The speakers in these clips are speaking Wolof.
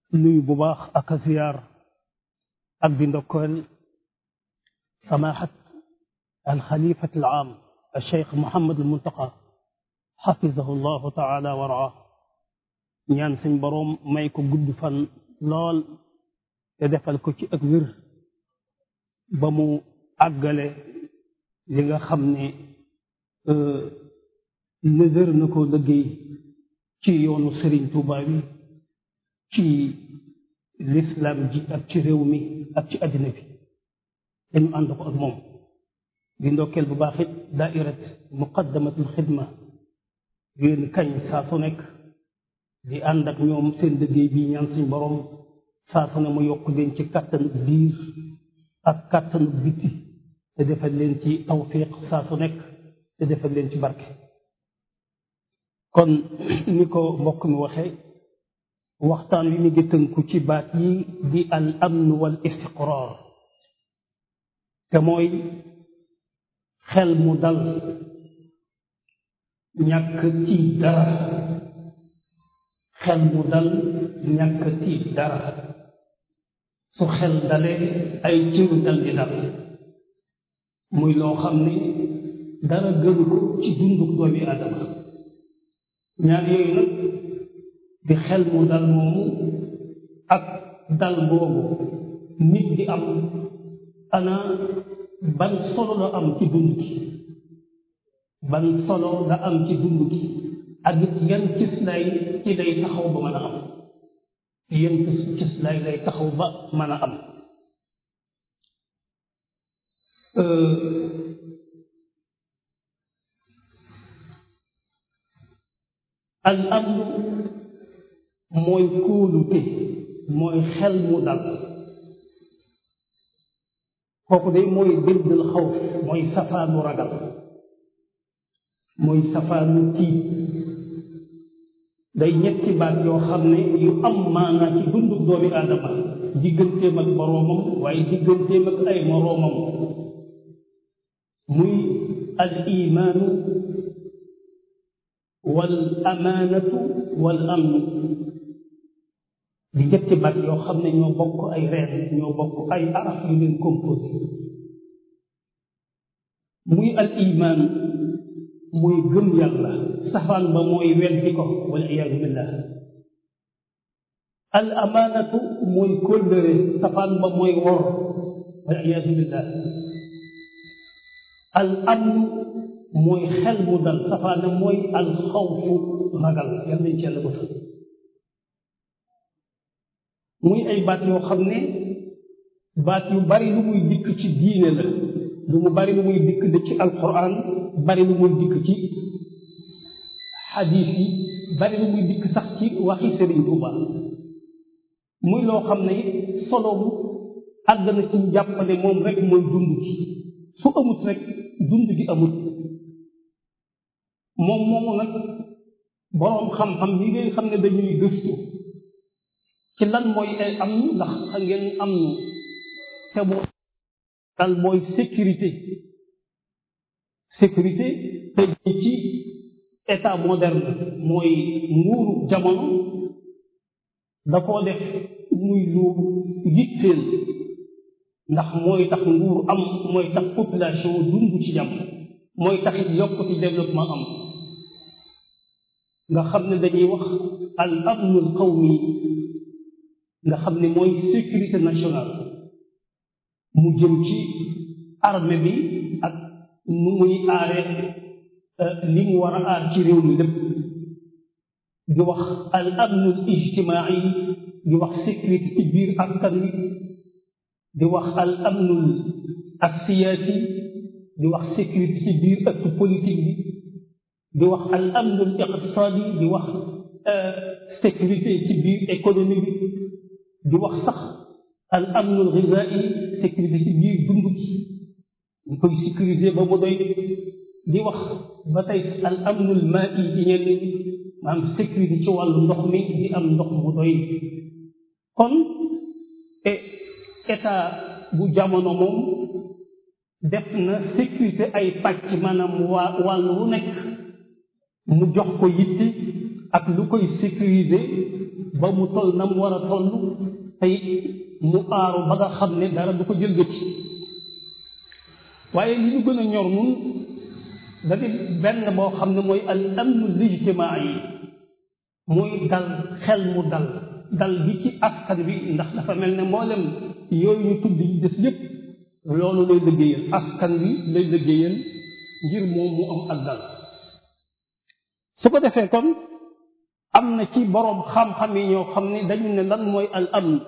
nuyu bu baax ak a ziyaar ak di ndokkeel samahat alxalifat al aam alcheikh Mouhamad al Muntaqa xafizahu llahu taala wa raa ñaan suñ boroom may ko gudd fan lool te defal ko ci ak wér ba mu àggale li nga xam ne nëzër na ko liggéey ci yoonu Serigne Touba bi ci l'islam ji ak ci réew mi ak ci àddina bi dañu ànd ko ak moom di ndokkeel bu baax it daairat muqaddamatul xidma yéen kañ saa su nekk di ànd ak ñoom seen liggéey bi ñaan suñ borom saa su ne mu yokk leen ci kàttanu biir ak kàttanu biti te defal leen ci tawfiq saa su nekk te defal leen ci barke kon ni ko mbokk mi waxee waxtaan wi mi ngi tënku ci baat yi di al amn wal istiqrar te mooy xel mu dal ñàkk tiit dara xel mu dal ñàkk tiit dara su xel dalee ay cër dal di dal muy loo xam ne dara gënu ko ci dunduk doomi aadama ñaar yooyu nag di xel mu dal moomu ak dal boobu nit di am ana ban solo la am ci dund gi ban solo la am ci dund gi ak it yan cis lay ci lay taxaw ba mën a am yan cis lay lay taxaw ba mën a am al amn mooy kóolute mooy xel mu dal kooku de mooy diddal xawf mooy safaanu ragal mooy safaanu tiit day ñetti baat yoo xam ne yu am maanaa ci dundu doomi aadama digganteem ak boroomam waaye digganteem ak ay moroomam muy al imaanu wal amaanatu wal amnu di ñetti baat yoo xam ne ñoo bokk ay reen ñoo bokk ay araf yu leen composé muy al imaan muy gëm yàlla safaan ba mooy weddi ko wal iyaadu billah al amaanatu mooy kóllëre safaan ba mooy wor wal iyaadu billah al amnu mooy xel mu dal safaan ba mooy al xawfu ragal yal nañ ci yàlla ko sax muy ay baat yoo xam ne baat yu bari lu muy dikk ci diine la lu mu bari lu muy dikk de ci alquran bari lu muy dikk ci xadiis yi bari lu muy dikk sax ci waxi Sëriñ Tuuba muy loo xam ne solo bu àgg na ci jàpp ne moom rek mooy dund gi su amut rek dund gi amut moom moomu nag boroom xam-xam yi ngay xam ne dañuy gëstu ci lan mooy ay am ndax xam ngeen am nu te bu dal mooy sécurité sécurité te ci état moderne mooy nguuru jamono da koo def muy lu yitteel ndax mooy tax nguur am mooy tax population dund ci jàmm mooy tax it yokk ci développement am nga xam ne dañuy wax al amnul qawmi nga xam ne mooy sécurité nationale mu jëm ci armée bi ak nu muy aare li mu war a aar ci réew mi lépp di wax al amnul ijtimaai di wax sécurité ci biir askan wi di wax al amnul aksiyaati di wax sécurité ci biir ëtt politique bi di wax al amnul iqtisaadi di wax sécurité ci biir économie bi di wax sax al amnul ghizaa'i sécurité ci biir dund gi ñu koy sécuriser ba mu doy di wax ba tey al amnul maa'i ci ñenn ñi maanaam sécurité ci wàllu ndox mi di am ndox mu doy kon état bu jamono moom def na sécurité ay pàcc maanaam waa wàllu wu nekk mu jox ko yitti ak lu koy sécuriser ba mu toll na mu war a toll tey mu aaru ba nga xam ne dara du ko jëlgati waaye li ñu gën a ñor nun da di benn boo xam ne mooy al amnu lijtimaa yi muy dal xel mu dal dal bi ci askan bi ndax dafa mel ne mboolem yooyu ñu tudd yi des yépp loolu lay liggéeyal askan bi lay liggéeyal ngir moom mu am ak dal su ko defee kon am na ci boroom xam-xam yi ñoo xam ne dañu ne lan mooy al amn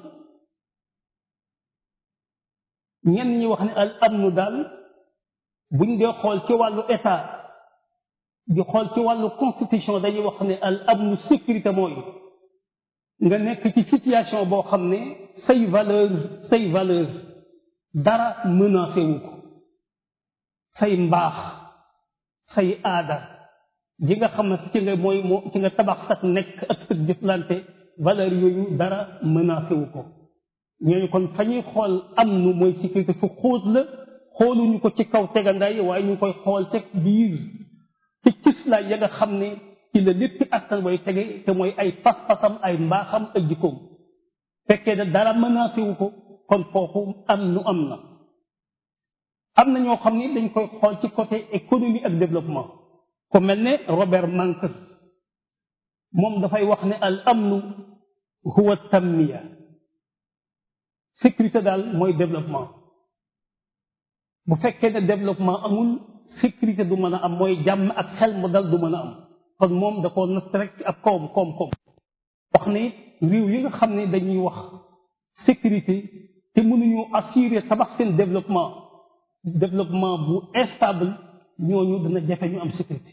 ñenn ñi wax ne al amnu daal buñ dee xool ci wàllu état di xool ci wàllu constitution dañuy wax ne al amnu sécurité mooy nga nekk ci situation boo xam ne say valeur say valeur dara menacé wu ko say mbaax say aada ji nga xam ne ci nga mooy moo ci nga tabax sax nekk ak sa jëflante valeur yooyu dara menacé wu ko ñooñu kon fa ñuy xool am nu mooy sécurité fu xóot la xooluñu ko ci kaw tegandaay waaye ñu koy xool teg biir ci cislaay ya nga xam ne ci la lépp askan way tege te mooy ay pas-pasam ay mbaaxam ak jikkoom fekkee ne dara menacé wu ko kon foofu am nu am na am na ñoo xam ni dañ koy xool ci côté économie ak développement ku mel ne Robert Mankiw moom dafay wax ne al amnu huwa tanmiya sécurité daal mooy développement bu fekkee ne développement amul sécurité du mën a am mooy jàmm ak xel mu dal du mën a am kon moom da ko natt rek ak koom koom koom wax ne réew yi nga xam ne dañuy wax sécurité te mënuñu assurer tabax seen développement développement bu instable ñooñu dana jafe ñu am sécurité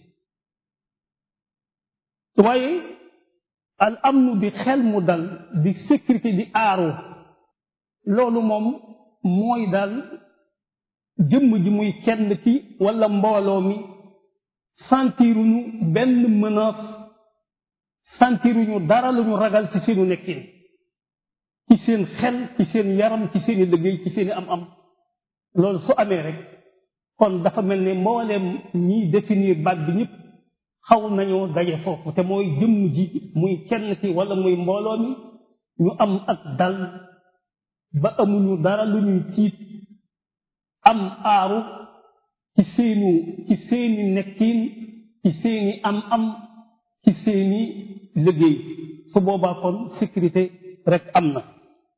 waaye al amnu di xel mu dal di sécurité di aaru loolu moom mooy daal jëmm ji muy kenn ci wala mbooloo mi sentiruñu benn menace sentiruñu dara lu ñu ragal ci seenu nekkin ci seen xel ci seen yaram ci seeni liggéey ci seeni am am loolu su amee rek kon dafa mel ne mbooleem ñiy définir baat bi ñëpp xaw nañoo daje foofu te mooy jëmm ji muy kenn ci wala muy mbooloo mi ñu am ak dal ba amuñu dara lu ñuy tiit am aaru ci seenu ci seeni nekkiin ci seeni am am ci seeni liggéey su boobaa kon sécurité rek am na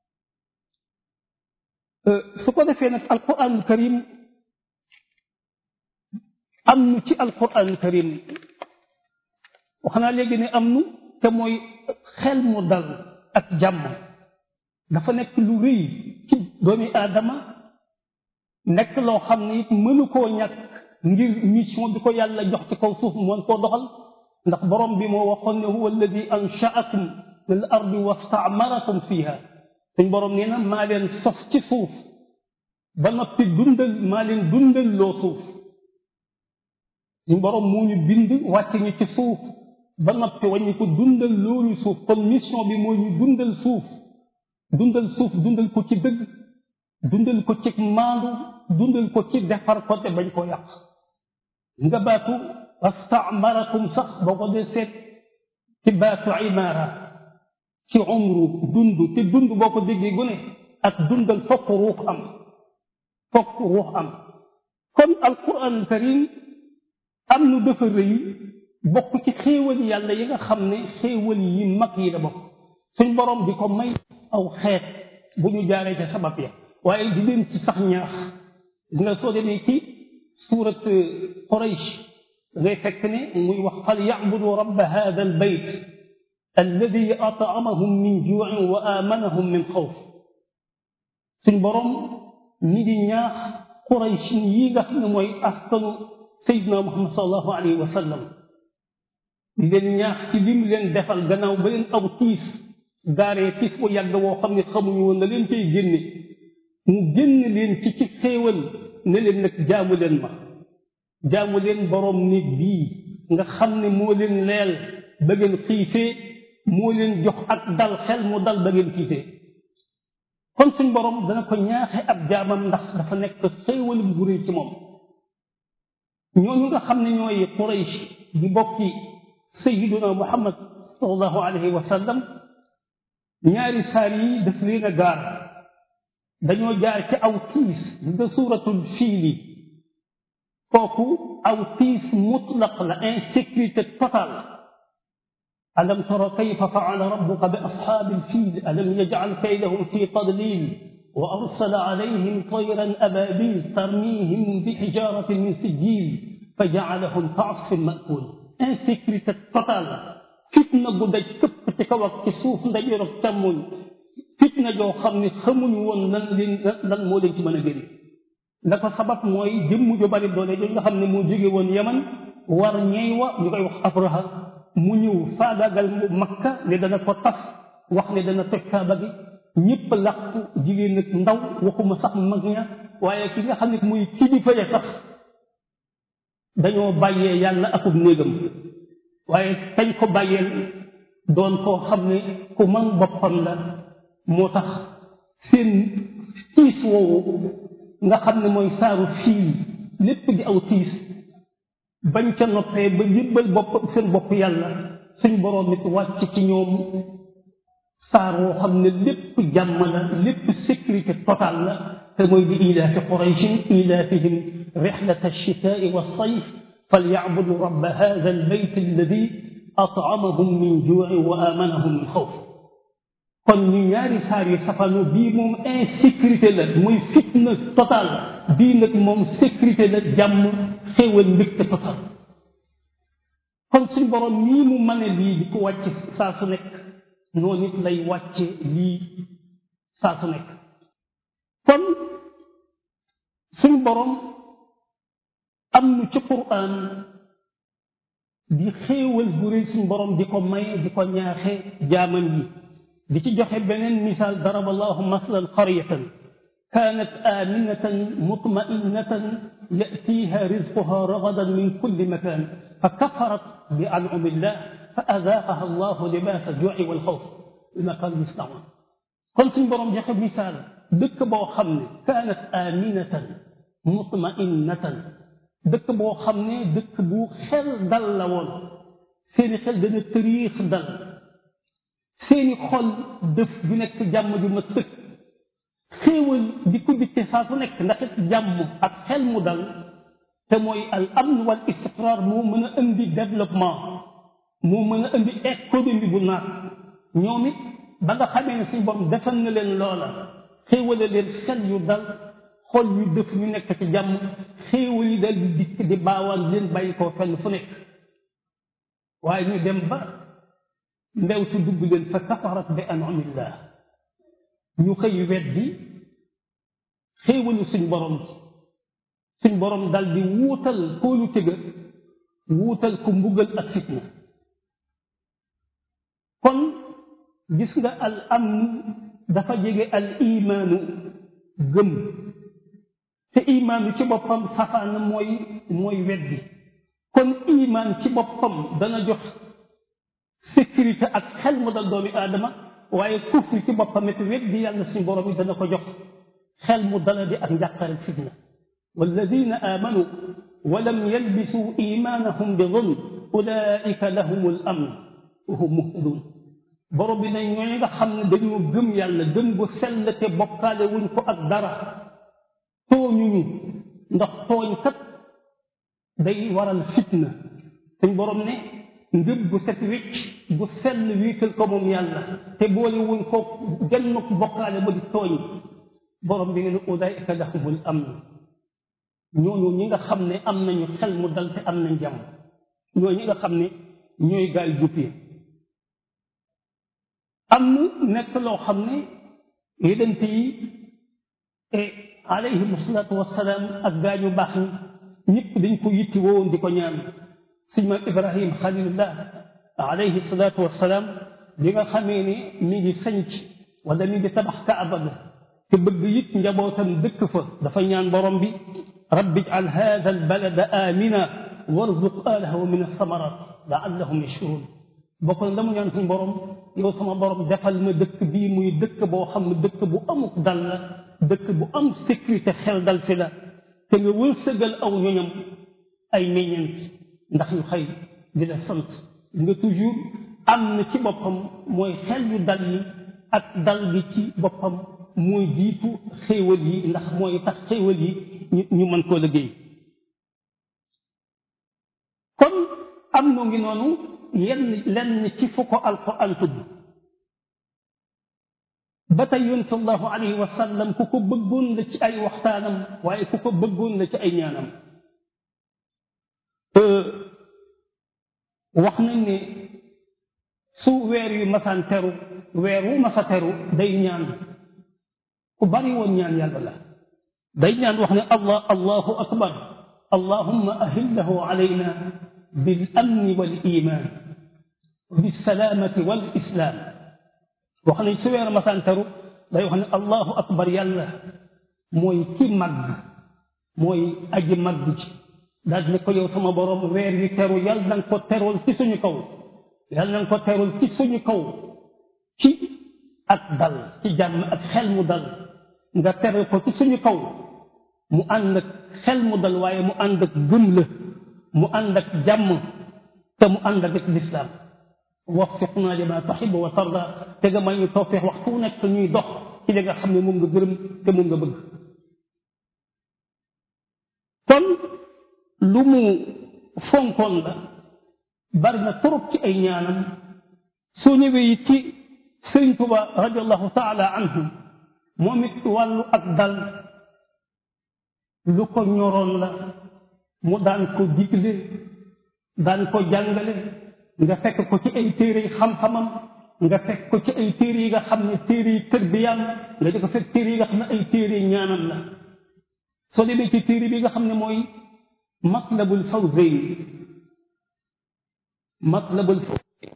su ko defee nag alquranul karim am nu ci alquranul karim wax naa léegi ne am nu te mooy xel mu dal ak jàmm dafa nekk lu rëy ci doomi aadama nekk loo xam ne it mënu koo ñàkk ngir mission bi ko yàlla jox ci kaw suuf mën koo doxal ndax borom bi moo waxoon ne huwa alladi anshaakum lil ardi wastaamarakum fiha suñ borom nee na maa leen sos ci suuf ba noppi dundal maa leen dundal loo suuf suñ borom moo ñu bind wàcc ñu ci suuf ba noppi waññi ko dundal loolu suuf kon mission bi moo ñu dundal suuf dundal suuf dundal ko ci dëgg dundal ko ci maandu dundal ko ci defar ko te bañ ko yàq nga baatu wastaamarakum sax boo ko dee seet ci baatu imaara ci umru dund te dund boo ko déggee gu ne ak dundal fokk ruux am fokk ruux am kon alquran karim am nu dafa rëy bokk ci xéewal yàlla yi nga xam ne xéewal yi mag yi la bokk suñ borom di ko may aw xeet bu ñu jaaree ca sabab ya waaye di leen ci sax ñaax nga soo demee ci suurat Quraysh ngay fekk ne muy wax fal yacbudu rabba hada al bayt alladi atamahum min juuin wa amanahum min xawf suñ borom ñi di ñaax Quraysh yi nga xam ne mooy askanu Seydina Muhammad sallallahu alayhi wa sallam di leen ñaax ci lim leen defal gannaaw ba leen aw tiis gaaree tiis bu yàgg woo xam ne xamuñu woon na leen cay génne mu génn leen ci ci xéewal ne leen nag jaamu leen ma jaamu leen boroom nit bii nga xam ne moo leen leel ba ngeen xiifee moo leen jox ak dal xel mu dal ba ngeen xiifee kon suñ boroom dana ko ñaaxe ab jaamam ndax dafa nekk xéewalum bu rëy ci moom ñooñu nga xam ne ñooy Quraysh di bokki sayyiduna Muhammad sallallahu alayhi wa sallam ñaari saar yi daf leen a gaar dañoo jaar ci aw tiis nga suuratul fiili kooku aw tiis mutlaq la insécurité totale alam tara kayfa faala rabbuka bi ashaabi alfiil alam yajcal kaydahum fi tadlil wa arsala alayhim tayran ababil tarmihim bi xijaratin min sijil fa jacalahum kaasfin maakul insécurité totale fitna gu daj këpp ci kaw ak ci suuf ndajoor ak càmmoñ fitna joo xam ne xamuñu woon lan leen lan moo leen ci mën a génne la ko sabab mooy jëmm ju bari doole jooju nga xam ne moo jóge woon yaman war ñey wa ñu koy wax abraha mu ñëw faagaagal makka ne dana ko tas wax ne dana toj kaaba gi ñëpp làqu jigéen ak ndaw waxuma sax mag ña waaye ki nga xam ne muy kilifa ya sax dañoo bàyyee yàlla akub néegam waaye kañ ko bàyyeel doon koo xam ne ku man boppam la moo tax seen tiis woowu nga xam ne mooy saaru fii lépp di aw tiis bañ ca noppee ba jébbal bopp seen bopp yàlla suñ boroom nit wàcc ci ñoom saar woo xam ne lépp jàmm la lépp sécurité totale la te mooy di ilaafi qurayshin ilaafihim rixlata alchitaai walsayf falyacbudu rabba hada albayt alladi at'amahum min juu'in wa aamanahum min xawf kon ñu ñaari saar yu safano bii moom insécurité la muy fitna total bii nag moom sécurité la jàmm xéewal mbégte total kon suñ borom nii mu mane lii di ko wàcce saa su nekk noonu it lay wàcce lii saa su nekk kon suñ borom am nu ci quraan di xéewal bu rëy suñ borom di ko may di ko ñaaxe jaamam yi di ci joxe beneen misaal daraba allahu maslan qaryatan kaanat aminatan mutma'innatan ya'tiha rizquha ragadan min kulli makan fa kafarat bi an'ami llah fa azaaqaha allahu libaasa al-juu'i wal xawf bima kaanu yasna'uun kon suñ borom joxe misaal dëkk boo xam ne kaanat aminatan mutma'innatan dëkk boo xam ne dëkk bu xel dal la woon seeni xel dana tëriix dal seeni xol def bu nekk jàmm ju ma sëkk xéewal di ko dikke saa su nekk ndax it jàmm ak xel mu dal te mooy al amn wal istiqrar moo mën a indi développement moo mën a indi économie bu naat ñoom it ba nga xamee ne suñu borom defal na leen loola xéewale leen xel yu dal xol yu def ñu nekk ci jàmm xéewal yi dal di dikk di baawaan leen bàyyi koo fenn fu nekk waaye ñu dem ba mbewtu dugg leen fa kafarat bi anamillah ñu xëy weddi xéewalu suñ borom suñ borom dal di wuutal koolu tëga wuutal ko mbugal ak fitna kon gis nga al amn dafa jege al imaanu gëm te imaan ci boppam safaan mooy mooy weddi kon imaan ci boppam dana jox sécurité ak xel mu dal doomi aadama waaye kufri ci boppam it weddi yàlla suñu borom yi dana ko jox xel mu dala di ak njàqare fitna walladina amanu wa lam yalbisu imanahum bi zulm ulaika lahum al amn wa hum muhtadun borom bi ne ñooñu nga xam ne dañoo gëm yàlla gëm bu sell te bokkaale wuñ ko ak dara tooñuñu ndax tooñ kat day waral fitna suñ borom ne ngëb bu set wicc bu sell wiital ko moom yàlla te boole wuñ ko genn ko bokkaale ba di tooñ borom bi ne ulaika lahumul amn ñooñu ñi nga xam ne am nañu xel mu dal te am nañ jàmm ñooñu ñi nga xam ne ñooy gaay juppee am nekk loo xam ne yédante yi alayhim salaatu wassalaam ak gaañu baax ñi ñëpp dañ ko yitti woowoon di ko ñaan suñ maam ibrahim xalilullah alayhi salaatu wassalaam bi nga xamee ne mi ngi sanc wala mi ngi tabax kaaba ga te bëgg it njabootam dëkk fa dafa ñaan borom bi rabbi ij'al haadha albalada amina warzuq ahlahu min alsamarat laallahum yashkurun bokk na la mu ñaan suñ borom yow sama borom defal ma dëkk bii muy dëkk boo xam ne dëkk bu amuk dal la dëkk bu am sécurité xel dal fi la te nga wërsëgal aw ñoñam ay meññeent ndax ñu xëy di la sant nga toujours am na ci boppam mooy xel yu dal yi ak dal gi ci boppam mooy jiitu xéewal yi ndax mooy tax xéewal yi ñu ñu mën koo liggéey kon am noo ngi noonu yenn lenn ci fu ko alquran tudd ba tey yonent sallallahu alayhi wa sallam ku ko bëggoon la ci ay waxtaanam waaye ku ko bëggoon la ci ay ñaanam wax nañ ne su weer yu masaan teru weer wu masa teru day ñaan ku bari woon ñaan yàlla la day ñaan wax ne allah allahu akbar allahumma ahillahu alayna bil amni wal iman bisalaamati wal islam wax nañ su weer masaan teru day wax ne allahu akbar yàlla mooy ki màgg mooy aji màgg ci daal ne ko yow sama borom weer wi teru yàlla na nga ko terul ci suñu kaw yàlla na nga ko terul ci suñu kaw ci ak dal ci jàmm ak xel mu dal nga teral ko ci suñu kaw mu ànd ak xel mu dal waaye mu ànd ak gëm la mu ànd ak jàmm te mu ànd ak lislaam waffiqna lima tuxibu wa tarda te nga may ñu tawfiix waxtu wu nekk ñuy dox ci li nga xam ne moom nga gërëm te moom nga bëgg kon lu mu fonkoon la bari na trop ci ay ñaanam soo ñëwee it ci sëriñ Tuba radiallahu taala anhu moom it wàllu ak dal lu ko ñoroon la mu daan ko digle daan ko jàngale nga fekk ko ci ay téere yi xam-xamam nga fekk ko ci ay téere yi nga xam ne téere yi tërbiyaam nga di ko fekk téere yi nga xam ne ay téere yi ñaanam la soo demee ci téere bi nga xam ne mooy matlabul fawzayn matlabul fawzayn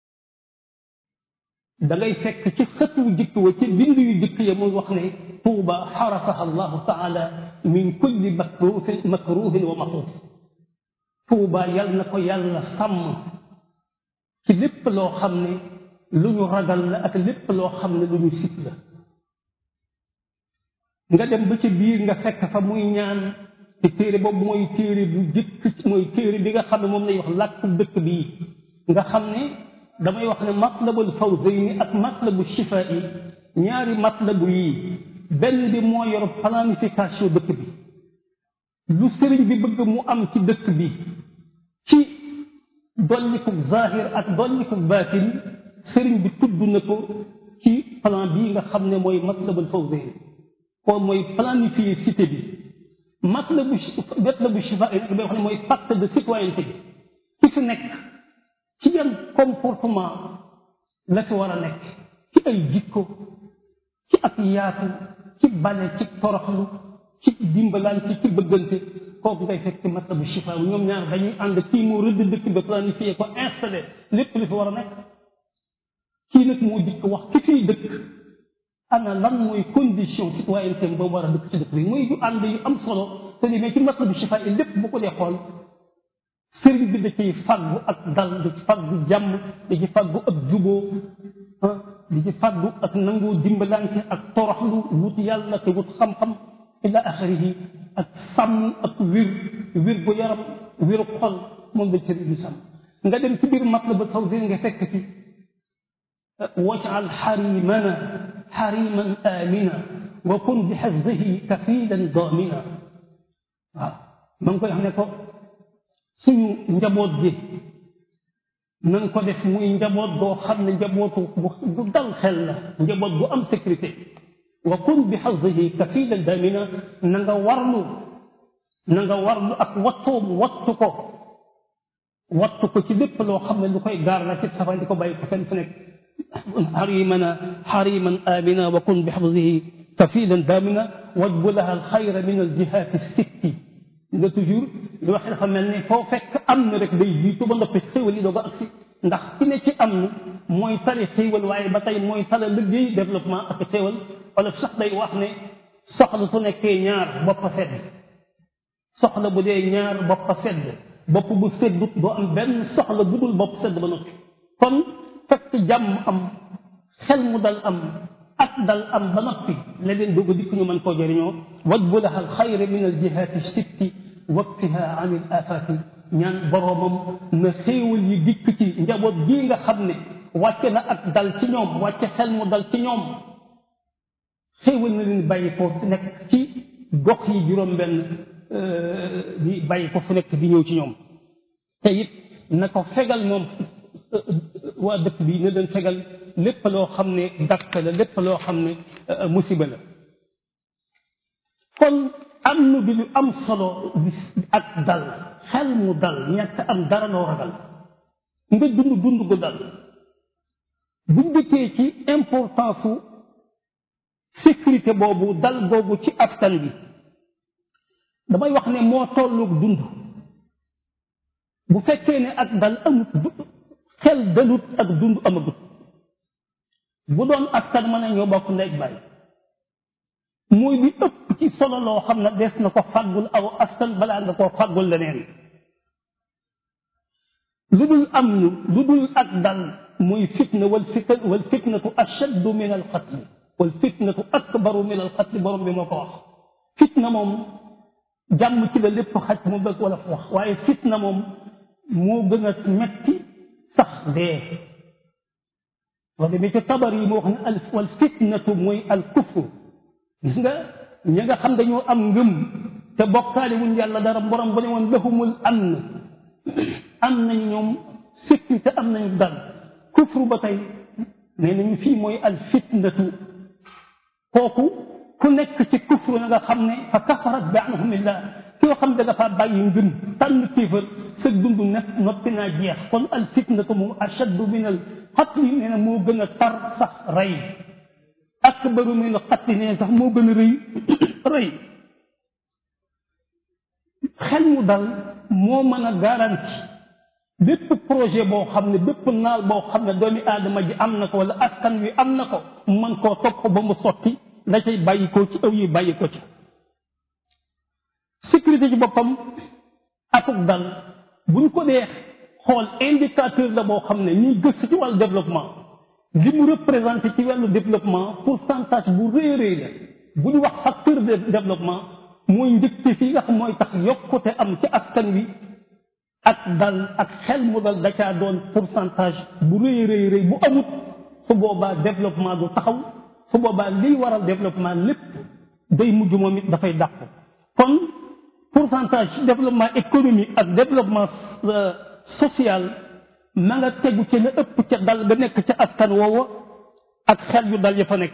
da ngay fekk ci xët wu jëkk wa ci bind yu jëkk ya muy wax ne tuuba xarasaha allahu taala min kulli makruhin makruhin wa maxuuf tuuba yal na ko yàlla sàmm ci lépp loo xam ne lu ñu ragal la ak lépp loo xam ne lu ñu sit la nga dem ba ci biir nga fekk fa muy ñaan ci téere boobu mooy téere bu jëkk mooy téere bi nga xam ne moom lay wax làkku dëkk bii nga xam ne damay wax ne matlabul fawzayni ak matlabu shifa yi ñaari matlabu yii benn bi moo yor planification dëkk bi lu sëriñ bi bëgg mu am ci dëkk bi ci dolliku zahir ak dolliku baatin sëriñ bi tudd na ko ci plan bii nga xam ne mooy matlabul fawzayni kon mooy planifier cité bi matlabu matlabu shifa yi nag bay wax ne mooy pacte de citoyenneté bi ci fi nekk ci yan comportement la ci war a nekk ci ay jikko ci ak yaatu ci bale ci toroxlu ci dimbalante ci bëggante kooku ngay fekk ci matlabu shifa ñoom ñaar dañuy ànd kii moo rëdd dëkk ba planifié ko installé lépp li fi war a nekk kii nag moo dikk wax ki fiy dëkk ana lan mooy condition citoyenneté ba war a dëkk ci dëkk bi muy yu ànd yu am solo te li mais ci matlabu shifa yi lépp bu ko dee xool sëriñ bi da ciy fàggu ak dal da ci fàggu jàmm da ci fàggu ak juboo da ci fàggu ak nangoo dimbalante ak toroxlu wut yàlla te wut xam-xam ila axirihi ak sàmm ak wér wér gu yaram wéru xol moom la sëriñ bi sàmm nga dem ci biir matlab tawzin nga fekk ci wajal xarimana xariman amina wa kun bi xasdihi kafilan damina waaw ma ngi koy xam ne ko suñu njaboot gi na nga ko def muy njaboot boo xam ne njabootu bu dal xel la njaboot bu am sécurité wa kun bi xasdihi kafilan damina na nga warlu na nga warlu ak wattoom wattu ko wattu ko ci lépp loo xam ne lu koy gaar la ci safan di ko bàyyi ko fenn fu nekk xarimana xariman amina wa kun bi xasdihi kafilan damina wajbu laha alxayra min aljihati sitti nga toujours li wax dafa mel ne foo fekk am na rek day jiitu ba noppi xéwal yi doog a agsi ndax ki ne ci am na mooy tale xéwal waaye ba tey mooy tale liggéey développement ak xéwal wala sax day wax ne soxla su nekkee ñaar bopp sedd soxla bu dee ñaar bopp sedd bopp bu seddut doo am benn soxla bu dul bopp sedd ba noppi kon fekk jàmm am xel mu dal am ak dal am ba noppi leneen doog a dikk ñu mën koo jëriñoo wajbu laha alxayra min aljihati sitti wakfiha an il afati ñaan boroomam na xéewal yi dikk ci njaboot gii nga xam ne wàcce na ak dal ci ñoom wàcce xel mu dal ci ñoom xéewal na leen bàyyi ko nekk ci gox yi juróom-benn di bàyyi ko fu nekk di ñëw ci ñoom te it na ko fegal moom waa dëkk bi na leen fegal lépp loo xam ne dakk la lépp loo xam ne musiba la kon am nu di lu am solo ak dal xel mu dal ñàkk am dara loo ragal nga dund dund gu dal buñ dëkkee ci importance su sécurité boobu dal boobu ci askan bi damay wax ne moo tolloog dund bu fekkee ne ak dal amut xel dalut ak dund amagut bu doon askan mën a ñoo bokk ndey baay mooy li ëpp ci solo loo xam ne des na ko fàggul aw askan balaa nga koo fàggul leneen lu dul am ñu lu dul ak dal muy fitna wal fitna wal fitnatu ashaddu min al qatl wal fitnatu akbaru min al qatl borom bi moo ko wax fitna moom jàmm ci la lépp xaj mu bëgg wala wax waaye fitna moom moo gën a metti sax dee wax demee ci tabar yi moo wax ne al wal fitnatu mooy al kufru gis nga ñi nga xam dañoo am ngëm te bokkaale wuñ yàlla dara borom ba ne woon lahumul amn am nañu ñoom sécurité am nañu dal kufru ba tey nee nañu fii mooy al fitnatu kooku ku nekk ci kufru na nga xam ne fa kafarat bi anhumillah koo xam ne dafa bàyyi ngëm tànn kéefër sa dund nekk noppi naa jeex kon al fitnatu moom ashaddu min al qatli nee na moo gën a tar sax rey akbaru min al qatli nee sax moo gën a rëy rëy xel mu dal moo mën a garanti bépp projet boo xam ne bépp naal boo xam ne doomi aadama ji am na ko wala askan wi am na ko mën koo topp ba mu sotti la cay bàyyi ko ci aw yi bàyyi ko ci sécurité ci boppam akuk dal buñ ko dee xool indicateur la boo xam ne ñuy gëstu ci wàllu développement li mu représenté ci wàllu développement pourcentage bu rëy rëy la bu ñu wax facteur de développement mooy njëkte fii nga xam mooy tax yokkute am ci askan wi ak dal ak xel mu dal da caa doon pourcentage bu rëy rëy rëy bu amut su boobaa développement du taxaw su boobaa liy waral développement lépp day mujj moom it dafay dàq kon pourcentage développement économique ak développement social ma nga tegu ci la ëpp ca dal ga nekk ca askan woowa ak xel yu dal ya fa nekk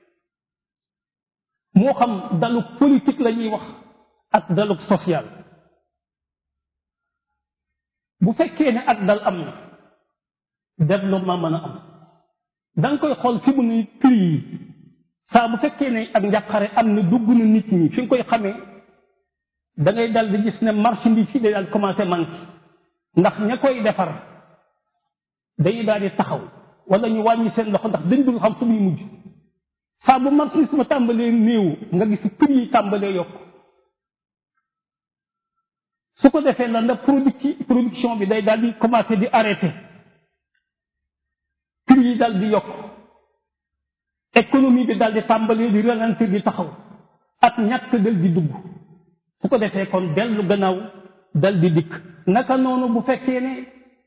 moo xam daluk politique la ñuy wax ak daluk social bu fekkee ne ak dal am na développement mën a am da nga koy xool fi mu ne prix yi saa bu fekkee ne ak njàqare am na dugg na nit ñi fi nga koy xamee da ngay dal di gis ne marchandise yi day daal commencé manqué ndax ña koy defar dañuy daal di taxaw wala ñu wàññi seen loxo ndax dañ dul xam fu muy mujj saa bu marchandise ma tàmbalee néew nga gis prix yi tàmbalee yokk su ko defee la ndax produit production bi day daal di commencé di arrêté prix yi daal di yokk économie bi daal di tàmbalee di ralentir di taxaw ak ñàkk dal di dugg su ko defee kon dellu gannaaw dal di dikk naka noonu bu fekkee ne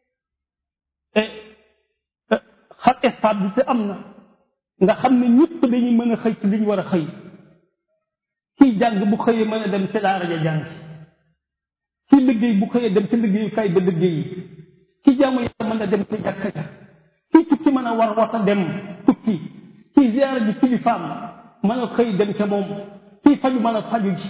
xar stabilité am na nga xam ne ñëpp dañuy mën a xëy ci li ñu war a xëy kiy jàng bu xëyee mën a dem ci daara ja jàng ki liggéey bu xëyee dem ci liggéeyukaay ba liggéey yi ki jaamu yàlla mën a dem ci jàkka ja ki tukki mën a war wata dem tukki ki ziyaara ji kilifaam mën a xëy dem ca moom kii faju mën a faju ji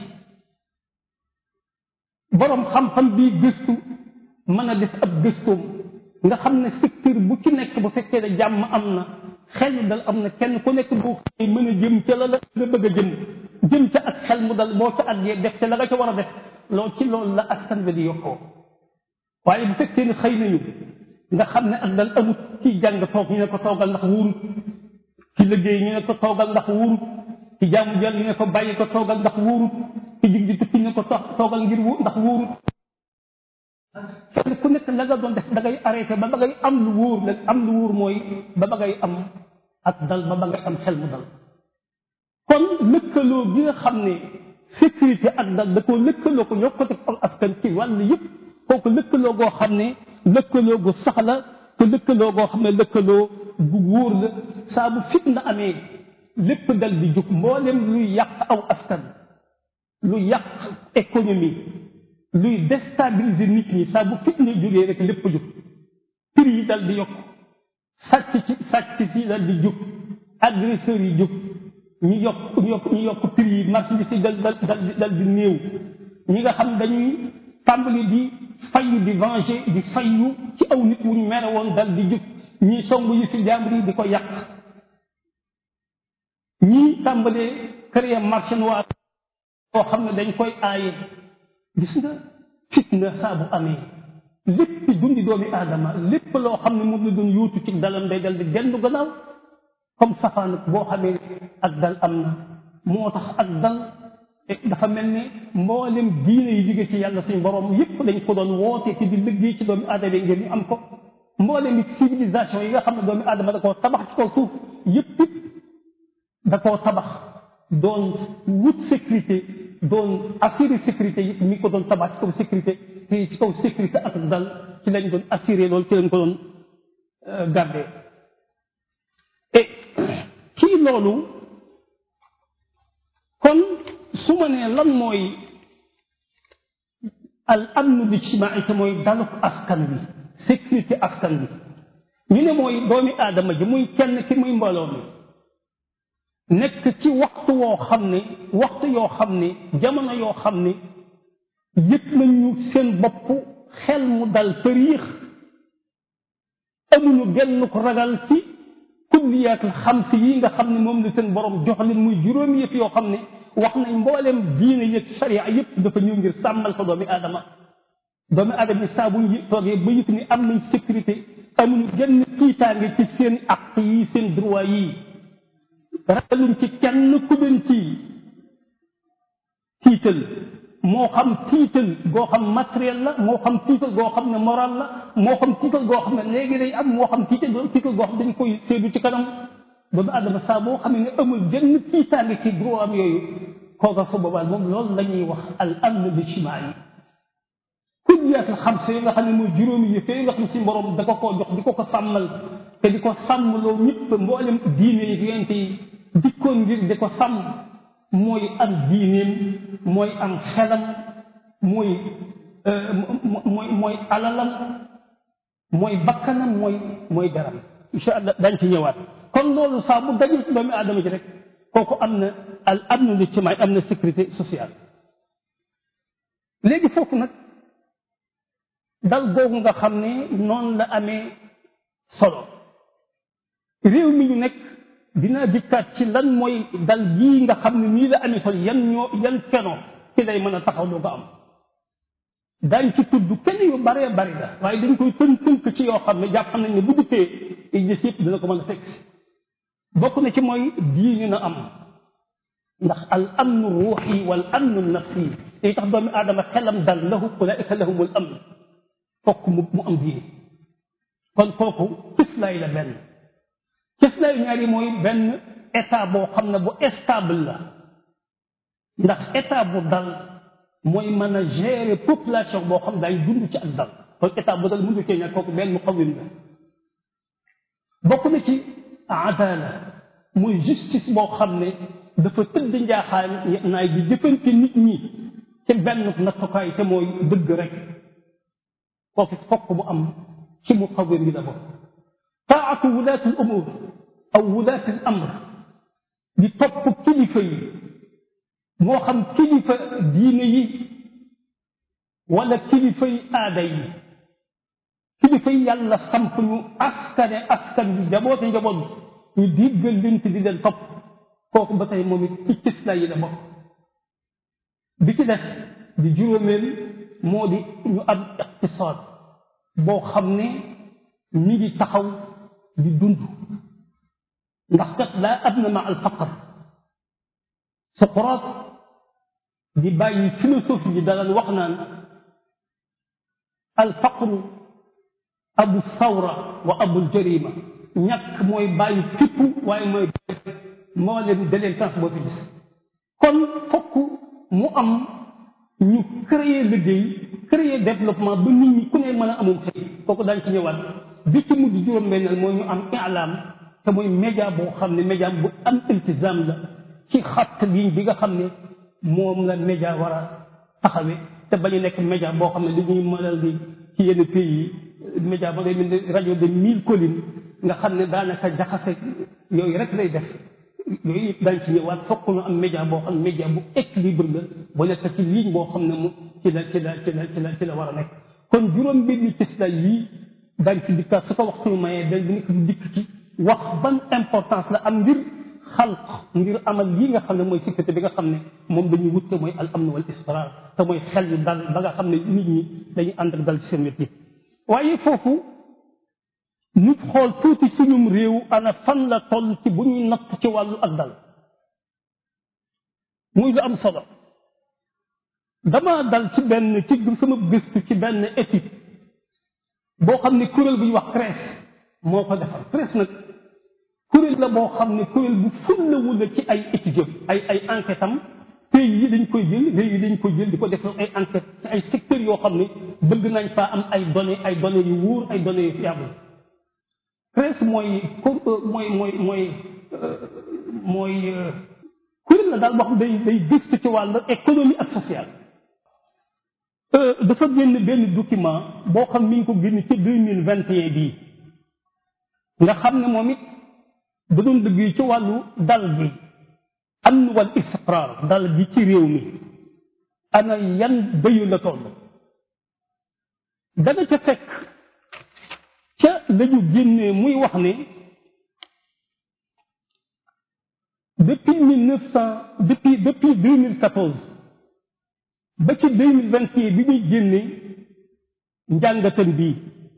boroom xam-xam bii gëstu mën a def ab gëstoom nga xam ne secteur bu ci nekk bu fekkee ne jàmm am na xel dal am na kenn ku nekk boo xëy mën a jëm ca la la nga bëgg a jëm jëm ca ak xel mu dal boo ca àggee def ca la nga ca war a def loolu ci loolu la askan bi di yokkoo waaye bu fekkee ne xëy nañu nga xam ne ak dal amut ci jàng toog ñu ne ko toogal ndax wóorut ci liggéey ñu ne ko toogal ndax wóorut ci jaamu jàll ñu ne ko bàyyi ko toogal ndax wóorut ci jig ji tukki ñu ne ko toogal ngir ndax wóorut kenn ku nekk la nga doon def da ngay arrêté ba ba ngay am lu wóor nag am lu wóor mooy ba ba ngay am ak dal ba ba ngay am xel mu dal kon lëkkaloo gi nga xam ne sécurité ak dal da koo lëkkaloo ko yokkute ak askan ci wàll yëpp kooku lëkkaloo goo xam ne lëkkaloo gu sax la te lëkkaloo goo xam ne lëkkaloo gu wóor la saa bu fitna amee lépp dal di jóg mboolem luy yàq aw askan lu yàq économie luy déstabiliser nit ñi saa bu fitna jógee rek lépp jóg prix yi dal di yokk sàcc ci sàcc ci dal di jóg agresseurs yi jóg ñu yokk ñu yokk ñu yokk prix yi marchandise yi dal dal dal dal di néew ñi nga xam dañuy tàmbali di fayu di venger di fayu ci aw nit wuñ mere woon dal di jóg ñii song yi fi jàmbur yi di ko yàq ñii tàmbalee créer marché noir boo xam ne dañ koy aaye gis nga fitna saa bu amee lépp dundi doomi aadama lépp loo xam ne moom la doon yuutu ci dalam day dal di gendu gannaaw comme safaan boo xamee ak dal am na moo tax ak dal dafa mel ne mboolem diine yi jóge ci yàlla suñ borom yépp dañ ko doon woote ci di liggéey ci doomi aadama yi ngir ñu am ko mboolem civilisation yi nga xam ne doomi aadama da koo tabax ci kaw suuf yépp da koo tabax doon wut sécurité doon assurer sécurité yëpp mi ko doon tabax ci kaw sécurité te ci kaw sécurité ak dal ci lañ doon assurer loolu ci lañ ko doon garder et kii loolu kon su ma nee lan mooy al amnu lijtimaai te mooy daluk askan bi sécurité askan bi ñu ne mooy doomi aadama ji muy kenn ki muy mbooloo mi nekk ci waxtu woo xam ne waxtu yoo xam ne jamono yoo xam ne yëg nañu seen bopp xel mu dal tëriix amuñu genn ko ragal ci kulliyaatul xamsi yi nga xam ne moom la seen borom jox leen muy juróomi yëpp yoo xam ne wax nañ mbooleem diine yëg sharia yëpp dafa ñëw ngir sàmmal ko doomi aadama doomi aadama yi saa buñ toogee ba yëg ni am nañ sécurité amuñu genn tiitaange ci seen aq yi seen droit yi ragaluñ ci kenn ku leen ci tiital moo xam tiital goo xam matériel la moo xam tiital goo xam ne moral la moo xam tiital goo xam ne léegi day am moo xam tiital tiital goo xam dañ koy séedu ci kanam doomu adama saa boo xam ne amul benn tiitaange ci droit am yooyu kooka su boobaa moom loolu la ñuy wax al amn lijtimaai kulliyaatul xamsa yi nga xam ne mooy juróomi yëf yi nga xam si borom da ko koo jox di ko ko sàmmal te di ko sàmm loo ñëpp mboolem diine yi yonent yi dikkoon ngir di ko sàmm mooy am diineem mooy am xelam mooy mooy mooy alalam mooy bakkanam mooy mooy garam incha allah dañ ci ñëwaat kon loolu saa bu dajul ci doomi aadama ji rek kooku am na al amnu lijtimaai am na sécurité sociale léegi foofu nag dal googu nga xam ne noonu la amee solo réew mi ñu nekk dinaa dikkaat ci lan mooy dal gii nga xam ne nii la amee solo yan ñoo yan feno ci lay mën a taxaw doo ko am daañ ci tudd kenn yu baree bari la waaye dañ koy tënk tënk ci yoo xam ne jàpp nañ ne bu dikkee i gis yëpp dina ko mën a fekk bokk na ci mooy diine na am ndax al amnu ruuxi wal amnu nafsi day tax doomi aadama xelam dal lahu ulaika lahumul amn fokk mu mu am diine kon kooku cëslaay la benn cëslaay ñaari mooy benn état boo xam ne bu stable la ndax état bu dal mooy mën a gérer population boo xam daay dund ci ak dal kon état bu dal mënu cee ñàkk kooku benn muqawim la bokk na ci adala mooy justice boo xam ne dafa tëdd njaaxaan naay di jëfante nit ñi ci benn nattukaay te mooy dëgg rek kooku fokk mu am ci muqawim bi la bokk taatu wulaati al umur aw wulaati al amr di topp kilifa yi moo xam kilifa diine yi wala kilifa yi aada yi kilifa yi yàlla samp ñu askane askan bi jaboote njaboot ñu diggal leen di leen topp kooku ba tey moom it ci cëslaa yi la bokk bi ci des di juróomeel moo di ñu am iqtisaad boo xam ne ñi ngi taxaw di dund ndax kat laa adna ma al faqr Socrate di bàyyi philosophie yi dalaan wax naan al faqru abu sawra wa abul jarima ñàkk mooy bàyyi fippu waaye mooy moo leen délinquance boo fi gis kon fokk mu am ñu créer liggéey créer développement ba nit ñi ku ne mën a amum xëy kooku daañ ci ñëwaat bi ci mujj juróom-benneel mooy ñu am ilaam te mooy média boo xam ne média bu am iltizam la ci xatt ligne bi nga xam ne moom la média war a taxawee te bañu nekk média boo xam ne li ñuy mënal di ci yenn pays yi média ba ngay mel ni rajo de mille collines nga xam ne daanaka jaxase yooyu rek lay def yooyu yëpp daañu ci ñëwaat fokk ñu am média boo xam ne média bu équilibre la bu nekk ci ligne boo xam ne mu ci la ci la ci la ci la ci la war a nekk kon juróom benni cëslay yii daañ ci dikkaat su ko waxtu mayee dañ nekk di dikk ci wax ban importance la am ngir xalq ngir amal lii nga xam ne mooy sécurité bi nga xam ne moom dañuy wut te mooy al amn wal israr te mooy xel yu dal ba nga xam ne nit ñi dañuy ànd ak dal ci seen wet yi waaye foofu nit xool tuuti suñum réew ana fan la toll ci bu ñuy natt ci wàllu ak dal muy lu am solo dama dal ci benn ci sama gëstu ci benn étude boo xam ne kuréel bu ñuy wax CRES moo ko defal CRES nag kuréel la boo xam ne kuréel bu fullawul la ci ay études ay ay enquête am pays yi dañ koy jël réew yi dañ koy jël di ko def ay enquête ci ay secteurs yoo xam ne bëgg nañ faa am ay données ay données yu wóor ay données yu fiable CRES mooy mooy mooy mooy mooy kuréel la daal boo xam day day gëstu ci wàllu économie ak social dafa génn benn document boo xam mi ngi ko génn ci deux mille vingt et un bii nga xam ne moom it da doon dëgg ci wàllu dal gi am wal istiqraar dal gi ci réew mi ana yan bëyu la toll dana ca fekk ca lañu génnee muy wax ne depuis mille neuf cent depuis depuis deux mille quatorze ba ci deux mille vingt et un bi ñuy génne njàngatan bii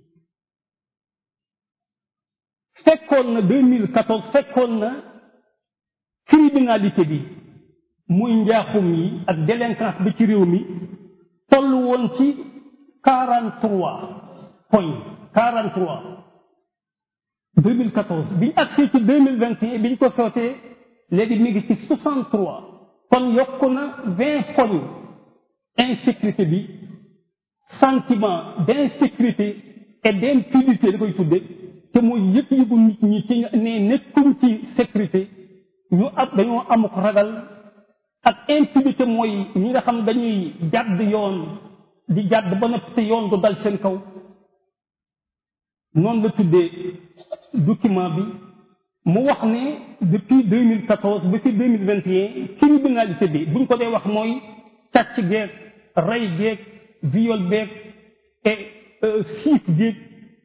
fekkoon na deux mille quatorze fekkoon na criminalité bi muy njaaxum yi ak délinquance bi ci réew mi toll woon ci quarante trois poñ quarante trois deux mille quatorze bi ñu agsee ci deux mille vingt et un bi ñu ko sootee léegi mi ngi ci soixante trois kon yokk na vingt poñ insécurité bi sentiment d'insécurité et d'impunité da koy tudde te mooy yëg-yëgu nit ñi ci ne nekkuñ ci sécurité ñu ab dañoo amuk ragal ak impunité mooy ñi nga xam dañuy jàdd yoon di jàdd ba noppi te yoon du dal seen kaw noonu la tuddee document bi mu wax ne depuis deux mille quatorze ba ci deux mille vingt et un criminalité bi buñ ko dee wax mooy càcc geeg rey geeg viol beeg et siif geeg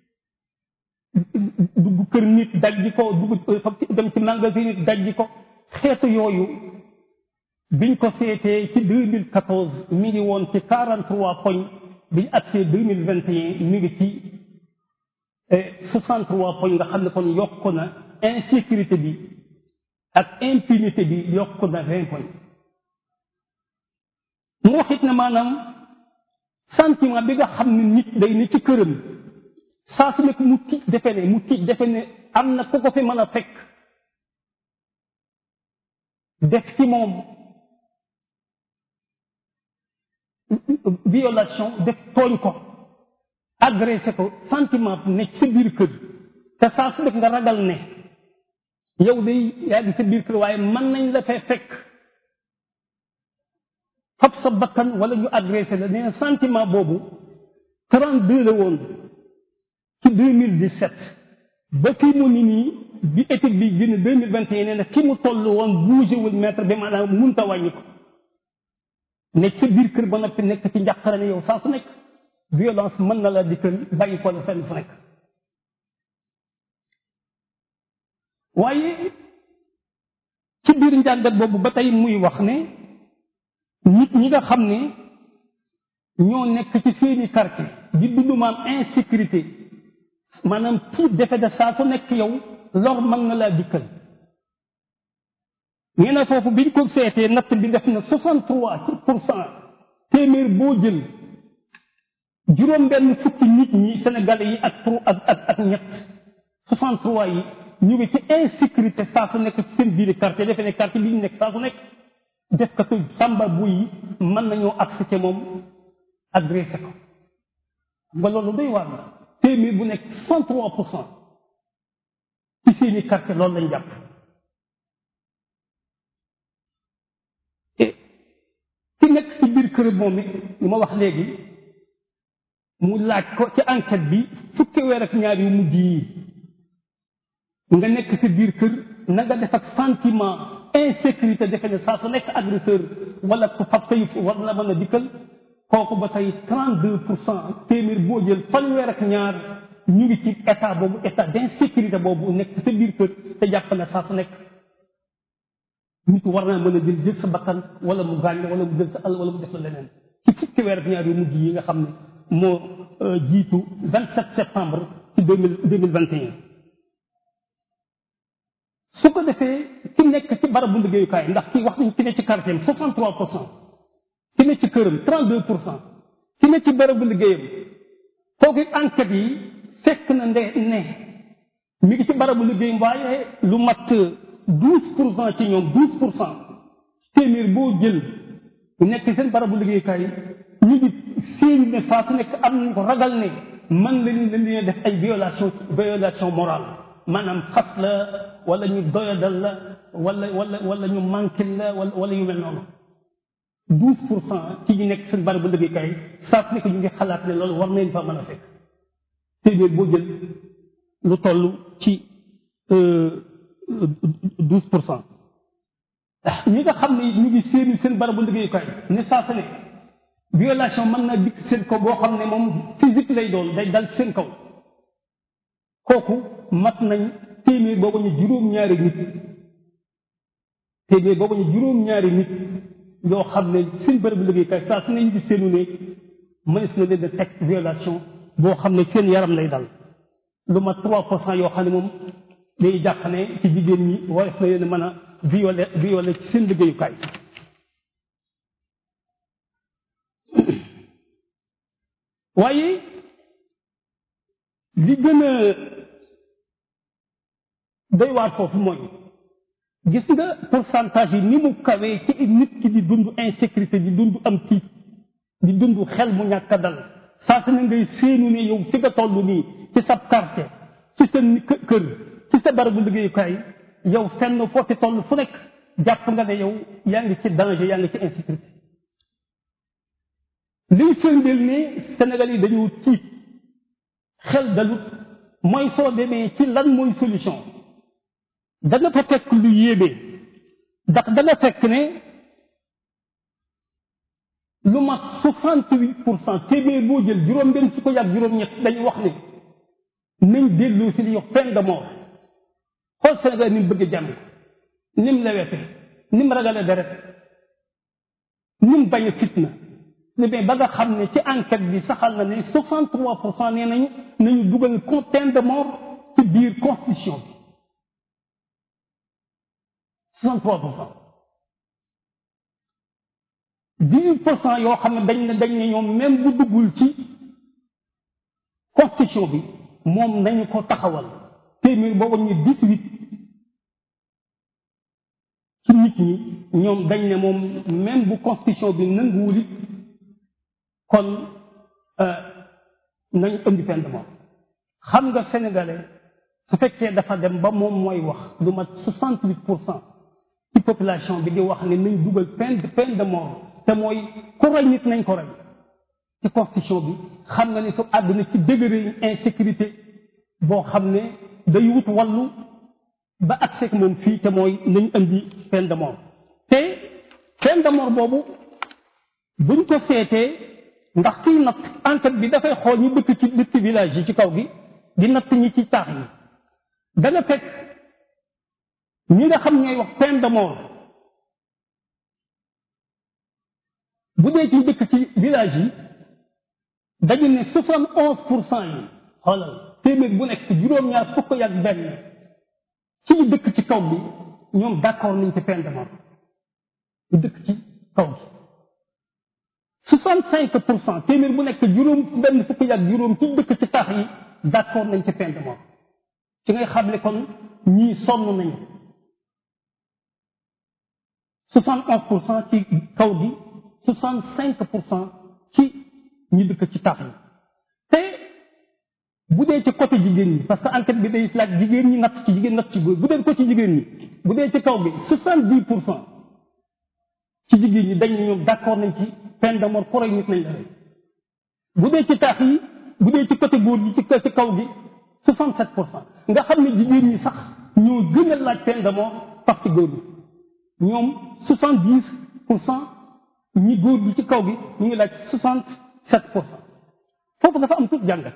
dugg kër nit dajji ko dugg dem ci magasin nit dajji ko xeetu yooyu biñ ko seetee ci deux mille quatorze mi ngi woon ci quarante trois poñ biñ agsee deux mille vingt et un mi ngi ci soixante trois poñ nga xam ne kon yokk na insécurité bi ak impunité bi yokk na vingt poñ mu waxit ne maanaam sentiment bi nga xam ne nit day ne ci këram saa su nekk mu tiit defe ne mu tiit defe ne am na ku ko fi mën a fekk def ci moom violation def tooñ ko agressé ko sentiment ne ci sa biir kër te saa su nekk nga ragal ne yow day yaa ngi sa biir kër waaye mën nañ la fee fekk fab sa bakkan wala ñu agressé la nee na sentiment boobu 32 la woon ci 2017 ba kii mu ni nii bi étude bi génn 2021 nee na ki mu toll woon bougé wul mètre bi maanaam munta wàññi ko nekk sa biir kër ba noppi nekk ci njàqare ne yow saa su nekk violence mën na la dikkal bàyyi ko la fenn fu nekk waaye ci biir njàngat boobu ba tey muy wax ne nit ñi nga xam ne ñoo nekk ci seeni quartier di dund maam insécurité maanaam tiit defe de saa su nekk yow lor mën na laa dikkal nee na foofu biñ ko seetee natt bi def na soixante trois pour cent téeméer boo jël juróom benn fukki nit ñi sénégalais yi ak ak ak ak ñett soixante trois yi ñu ngi ci insécurité saa su nekk ci seen biir quartier defe ne quartier bi ñu nekk saa su nekk def katu sàmba bu yi mën nañoo accès moom agressé ko nga loolu doy waar la téeméer bu nekk cent trois pour cent ci seeni quartier loolu lañ jàpp ci nekk ci biir kër moom it li ma wax léegi mu laaj ko ci enquête bi fukki weer ak ñaar yu mujj yi nga nekk ci biir kër na nga def ak sentiment insécurité defe ne saa su nekk agresseur wala ku fab tey war na mën a dikkal kooku ba tey trente deux pour cent téeméer boo jël fanweer ak ñaar ñu ngi ci état boobu état d'insécurité boobu nekk sa biir kër te jàpp ne saa su nekk nit war naa mën a jël jël sa bakkan wala mu gaañ wala mu jël sa àll wala mu def la leneen ci fukki weer ak ñaar yu mujj yi nga xam ne moo jiitu vingt sept septembre ci deux mille deux mille vingt et un su ko defee ki nekk ci barabu liggéeyukaay ndax ki wax nañ ki ne ci quartier am soixante trois pour cent ki ne ci këram trente deux pour cent ki ne ci barabu liggéeyam kooku enquête yi fekk na nde ne mi ngi ci barabu liggéeyam waaye lu mat douze pour cent ci ñoom douze pour cent téeméer boo jël nekk seen barabu liggéeyukaay ñu ngi séenu ne saa su nekk am nañ ko ragal ne man lañu leen def ay violation violation morale maanaam xas la wala ñu doyadal la wala wala wala ñu manqué la wala wala yu mel noonu douze pour cent ci ñu nekk seen barabu liggéeyukaay saa su nekk ñu ngi xalaat ne loolu war nañ fa mën a fekk téeméer boo jël lu toll ci douze pour cent ñi nga xam ne ñu ngi séenu seen barabu liggéeyukaay ne saa su nekk violation mën na dikk seen kaw boo xam ne moom physique lay doon day dal seen kaw kooku mat nañ téeméer boobu ñu juróom-ñaari nit téeméer boobu ñu juróom-ñaari nit yoo xam ne seen bërëb liggéeykaay saa su ne ñu di seenu ne mënees na leen a teg violation boo xam ne seen yaram lay dal lu mat trois pour cent yoo xam ne moom day jàpp ne ci jigéen ñi warees na leen mën a violer violer ci seen liggéeyukaay waaye li gën a doy waar foofu mooy gis nga pourcentage yi ni mu kawee ci nit ki di dund insécurité di dund am tiit di dund xel mu ñàkk a dal saa su ne ngay séenu ne yow fi nga toll nii ci sa quartier ci sa kër ci sa barabu liggéeyukaay yow fenn foo ci toll fu nekk jàpp nga ne yow yaa ngi ci danger yaa ngi ci insécurité liy firndeel ne Sénégal yi dañoo tiit xel dalut mooy soo demee ci lan mooy solution danga fa fekk lu yéeme ndax danga fekk ne lu mat soixante huit pour cent téeméer boo jël juróom benn su ko yàgg juróom-ñett dañu wax ne nañ delloo si li yox peine de mort xool Sénégal ni mu bëgg jàmm ni mu lewete ni mu ragale deret ni mu bañ a fitna mais ba nga xam ne ci enquête bi saxal na ne soixante trois pour cent nee nañu nañu dugal peine de mort ci biir constitution bi soixante trois pour cent dix huit pour cent yoo xam ne dañ ne dañ ne ñoom même bu duggul ci constitution bi moom nañu ko taxawal téeméer boobu ñu dix huit ci nit ñi ñoom dañ ne moom même bu constitution bi nanguwul it kon nañu indi peine de mort xam nga sénégalais su fekkee dafa dem ba moom mooy wax lu mat soixante huit pour cent ci population bi di wax ne nañ dugal peine peine de mort te mooy ku rey nit nañ ko rey ci constitution bi xam nga ne su àdduna ci degré insécurité boo xam ne day wut wàllu ba accès moom fii te mooy nañ indi peine de mort te peine de mort boobu buñ ko seetee ndax kiy natt enquête bi dafay xool ñu dëkk ci dëkk village yi ci kaw gi di natt ñi ci taax yi dana fekk ñi nga xam ñooy wax peine de mort bu dee ci dëkk ci village yi dañu ne soixante onze pour cent yi xoolal téeméer bu nekk juróom-ñaar fukk ak benn ci ñu dëkk ci kaw bi ñoom d'accord nañ ci peine de mort ñu dëkk ci kaw bi soixante cinq pour cent téeméer bu nekk juróom benn fukk ak juróom ci dëkk ci taax yi d'accord nañ ci peine de mort ci ngay xam ne kon ñii sonn nañu soixante onze pour cent ci kaw bi soixante cinq pour cent ci ñi dëkk ci taax yi te bu dee ci côté jigéen ñi parce que enquête bi day laaj jigéen ñi natt ci jigéen natt ci góor bu dee ko ci jigéen ñi bu dee ci kaw gi soixante dix pour cent ci jigéen ñi dañ ñoom d'accord nañ ci peine de mort koroy nit nañ la rey bu dee ci taax yi bu dee ci côté góor gi ci ci kaw gi soixante sept pour cent nga xam ne jigéen ñi sax ñoo gën a laaj peine de mort parce que góor gi ñoom soixante dix pour cent ñi góor gi ci kaw gi ñu ngi laaj soixante sept pour cent foofu dafa am tout jàngat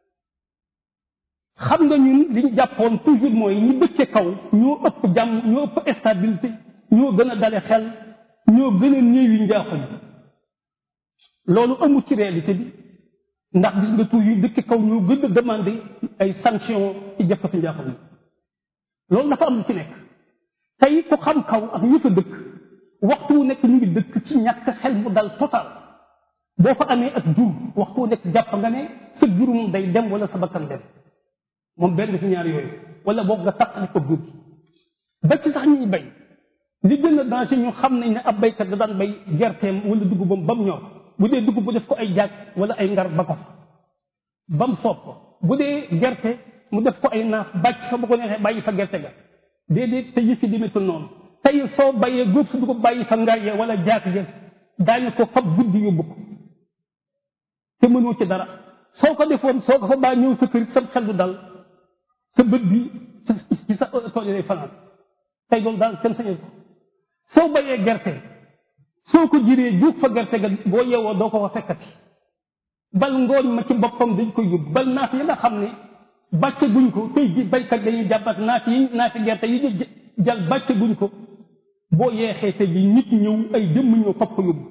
xam nga ñun li ñu jàppoon toujours mooy ñi dëkke kaw ñoo ëpp jàmm ñoo ëpp stabilité ñoo gën a dale xel ñoo gën a néewi njaaxum loolu amul ci réalité bi ndax gis nga toujours dëkke kaw ñoo gën a demandé ay sanction ci jëfkati njaaxum yi loolu dafa am lu ci nekk tey ku xam kaw ak ñu fa dëkk waxtu wu nekk ñu ngi dëkk ci ñàkk xel mu dal total boo fa amee ak jur waxtu wu nekk jàpp nga ne sa jur moom day dem wala sa bakkan dem moom benn fi ñaar yooyu wala boog nga taqali ko jur ba ci sax ñuy bay li gën a danger ñu xam nañ ne ab baykat da daan bay gerteem wala dugubam ba mu ñor bu dee dugub bu def ko ay jaag wala ay ngar ba ko fa ba mu soob ko bu dee gerte mu def ko ay naaf bàcc fa bu ko neexee bàyyi fa gerte ga déedéet te yëf yi demetul noonu tey soo bayee góob su dugub bàyyi fa ngar ya wala jaag ja daañu ko fab guddi yóbbu ko te mënoo ci dara soo ko defoon soo ko fa baa ñëw sa kër sa xel du dal sa bët bi ci sa tool lay fanaan tey loolu daal kenn sañal ko soo bayee gerte soo ko jiree juug fa gerte ga boo yeewoo doo ko fa fekkati bal ngooñ ma ci boppam dañ koy yóbbu bal naaf yi nga xam ne bàcce guñ ko tey ji baykat dañuy jàppat naaf yi naafi gerte yi ñu jal bàcce guñ ko boo yeexee te ji nit ñëw ay jëmm ñëw fab ko yóbbu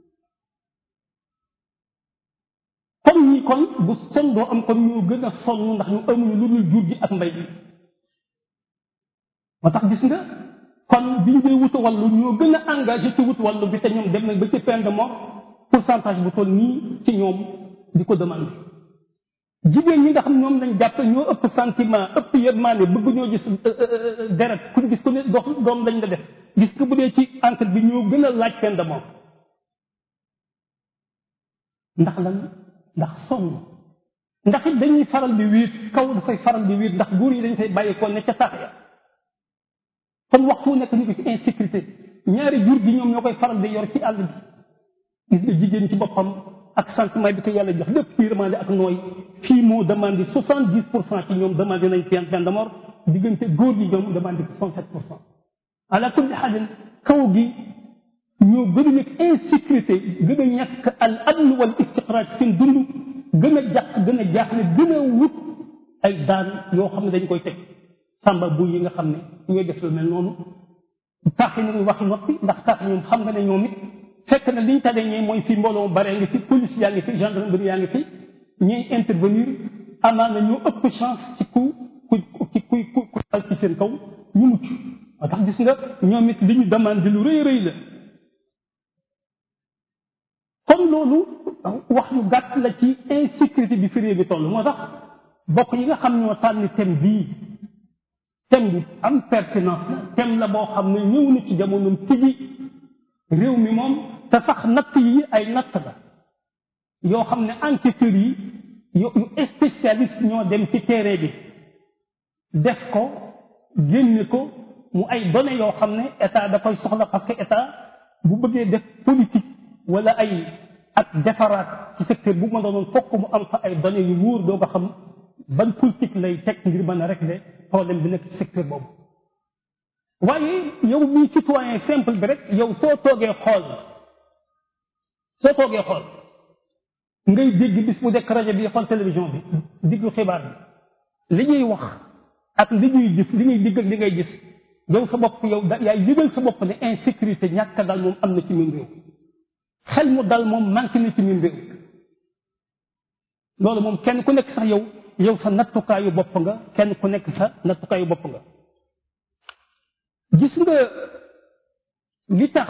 comme ñi kon bu son doo am kon ñoo gën a sonn ndax ñu amuñu lu dul jur gi ak mbay bi moo tax gis nga kon biñ dee wutu wàllu ñoo gën a engagé ci wut wàllu bi te ñoom dem nañ ba ci peine de mort pourcentage bu toll nii ci ñoom di ko demandé jigéen ñi nga xam ñoom lañ jàpp ñoo ëpp sentiment ëpp yërmaane bëgg ñoo gis deret kuñ gis ku ne dox doom lañ la def gis nga bu dee ci enquête bi ñoo gën a laaj peine de mort ndax lan ndax sonn ndax it dañuy faral di wéet kaw dafay faral di wéet ndax góor yi dañ fay bàyyeekoo ne ca taax ya kon waxtu nekk ñu ngi ci insécurité ñaari jur gi ñoom ñoo koy faral di yor ci àll bi gis nga jigéen ci boppam ak sentiment bi ko yàlla jox lépp kuy demandé ak nooy fii moo demandé soixante dix pour cent ci ñoom demandé nañ peine peine de mort diggante góor gi ñoom demandé soixante sept pour cent ala kulli xaalin kaw gi ñoo gën a nekk insécurité gën a ñàkk al amn wal istiqraar seen dund gën a jàq gën a jaaxle gën a wut ay daan yoo xam ne dañ koy teg sàmba bu yi nga xam ne ñooy def lu mel noonu taax yi nañu waxi noppi ndax taax ñoom xam nga ne ñoom it fekk na liñ tade ñee mooy fi mbooloo bare ngi fi police yaa ngi fi gendarmerie yaa ngi fi ñuy intervenir amaana ñoo ëpp chance ci ku ku ci kuy ku ku dal ci seen kaw ñu mucc moo tax gis nga ñoom it li ñu demande lu rëy rëy la comme loolu wax yu gàtt la ci insécurité bi fi réew bi toll moo tax bokk yi nga xam ñoo tànn thème bii thème bu am pertinence la thème la boo xam ne ñëw na ci jamonoom tigi réew mi moom te sax natt yi ay natt la yoo xam ne enquêteurs yi yu spécialiste ñoo dem ci terrain bi def ko génne ko mu ay données yoo xam ne état da koy soxla parce que état bu bëggee def politique wala ay ak defaraat ci secteur bu ma doonoon fokk mu am fa ay données yu wóor doo ko xam ban politique lay teg ngir mën a régler problème bi nekk ci secteur boobu waaye yow mii citoyen simple bi rek yow soo toogee xool soo toogee xool ngay dégg bis bu dekk rajo bi xool télévision bi diglu xibaar bi li ñuy wax ak li ñuy gis li ñuy digg ak li ngay gis yow sa bopp yow da yaay yëgal sa bopp ne insécurité ñàkk dal moom am na ci même réew xel mu dal moom manqué na ci même réew loolu moom kenn ku nekk sax yow yow sa nattukaayu bopp nga kenn ku nekk sa nattukaayu bopp nga gis nga li tax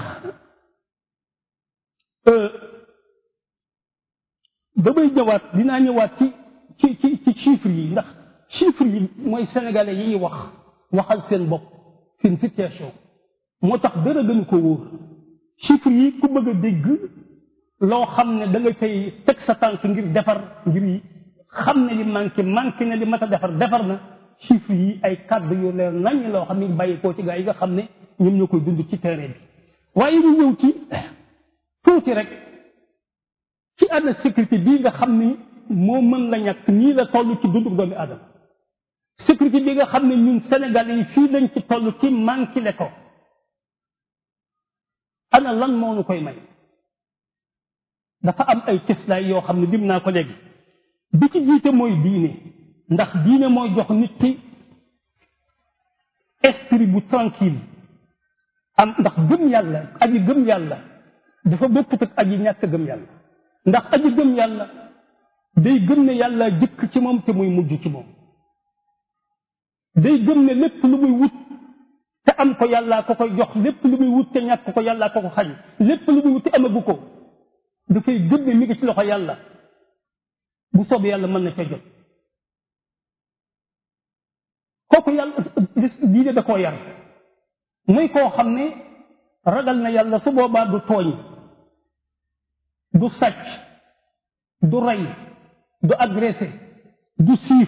damay ñëwaat dinaa ñëwaat ci ci ci ci chiffres yi ndax chiffres yi mooy sénégalais yi wax waxal seen bopp seen situation moo tax dara gën ko wóor chiffres yi ku bëgg a dégg loo xam ne da nga cay teg sa tànk ngir defar ngir xam ne li manqué manqué na li mat a defar defar na chiffres yi ay kàddu yu leer nañ loo xam ne bàyyi koo ci gaa yi nga xam ne ñoom ñoo koy dund ci terrain bi waaye ñu ñëw ci tuuti rek ci ànd sécurité bii nga xam ni moo mën la ñàkk nii la toll ci dundu doomi aadama sécurité bi nga xam ne ñun Sénégal yi fii lañ ci toll ci manqué le ko ana lan moo nu koy may dafa am ay cëslaay yoo xam ne lim naa ko léegi bi ci jiite mooy diine ndax diine mooy jox nit ki esprit bu tranquille am ndax gëm yàlla aji gëm yàlla dafa bokkut ak aji ñàkk gëm yàlla ndax aji gëm yàlla day gëm ne yàlla jëkk ci moom te muy mujj ci moom day gëm ne lépp lu muy wut te am ko yàllaa ko koy jox lépp lu muy wut te ñàkk ko yàllaa ko ko xañ lépp lu muy wut te amagu ko dafay gëm ne mi ngi ci loxo yàlla bu soobee yàlla mën na ca jot kooku yàlla diine da koo yar muy koo xam ne ragal na yàlla su boobaa du tooñ du sàcc du rey du agressé du siif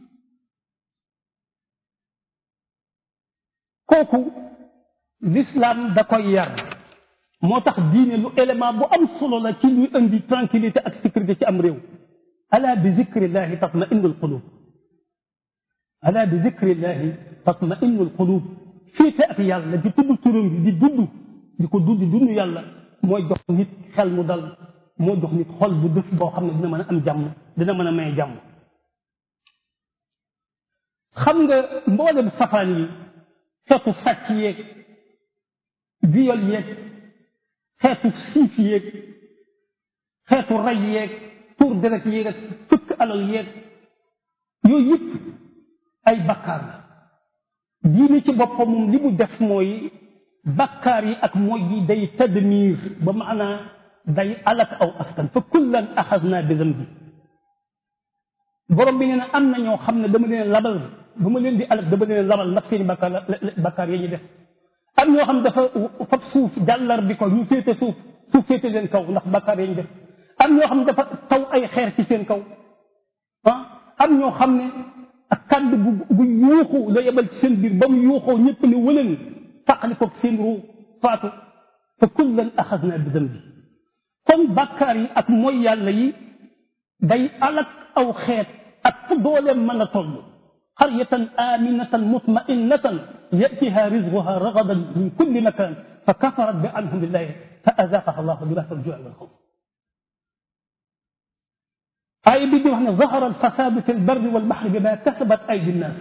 kooku l'islam da koy yar moo tax diine lu élément bu am solo la ci luy indi tranquillité ak sécurité ci am réew ala bi zikrillahi tatma innul qulub ala bi zikrillahi tatma innul qulub féete ak yàlla di tudd turam bi di dudd di ko dudd dund yàlla mooy jox nit xel mu dal moo jox nit xol bu dëf boo xam ne dina mën a am jàmm dina mën a may jàmm xam nga mboolem safaan yi xeetu sàcc yeeg viol yeeg xeetu siif yeeg xeetu rey yeeg tuur deret yeeg ak fëkk alal yeeg yooyu yëpp ay bakkaar la diine ci boppam moom li mu def mooy bakkaar yi ak mooy yi day tadmir ba maanaa day alak aw askan fa kullan axasna bi zambi borom bi nee na am na ñoo xam ne dama leen labal ba ma leen di alak dama leen labal ndax seeni bakkaar bakkaar yi ñu def am ñoo xam ne dafa fab suuf jàllar bi ko ñu féete suuf suuf féete leen kaw ndax bakkaar yi ñu def am ñoo xam ne dafa taw ay xeer ci seen kaw ah am ñoo xam ne ak kàddu bu bu yuuxu la yebal ci seen biir ba mu yuuxoo ñëpp ne wëleen taqali ko seen ruu faatu fa kullan axasna bi dambi kon bàkkaar yi ak mooy yàlla yi day alak aw xeet ak fu dooleem mën a toll qaryatan aminatan mutma'innatan yatiha rizquha ragadan min kulli makan fa kafarat bi anhum billahi fa azaqaha allahu libasa al-ju'i wal khawf aaya bi di wax ne zahara alfasadu fi lbarri walbaxri bima kasabat aydi nnas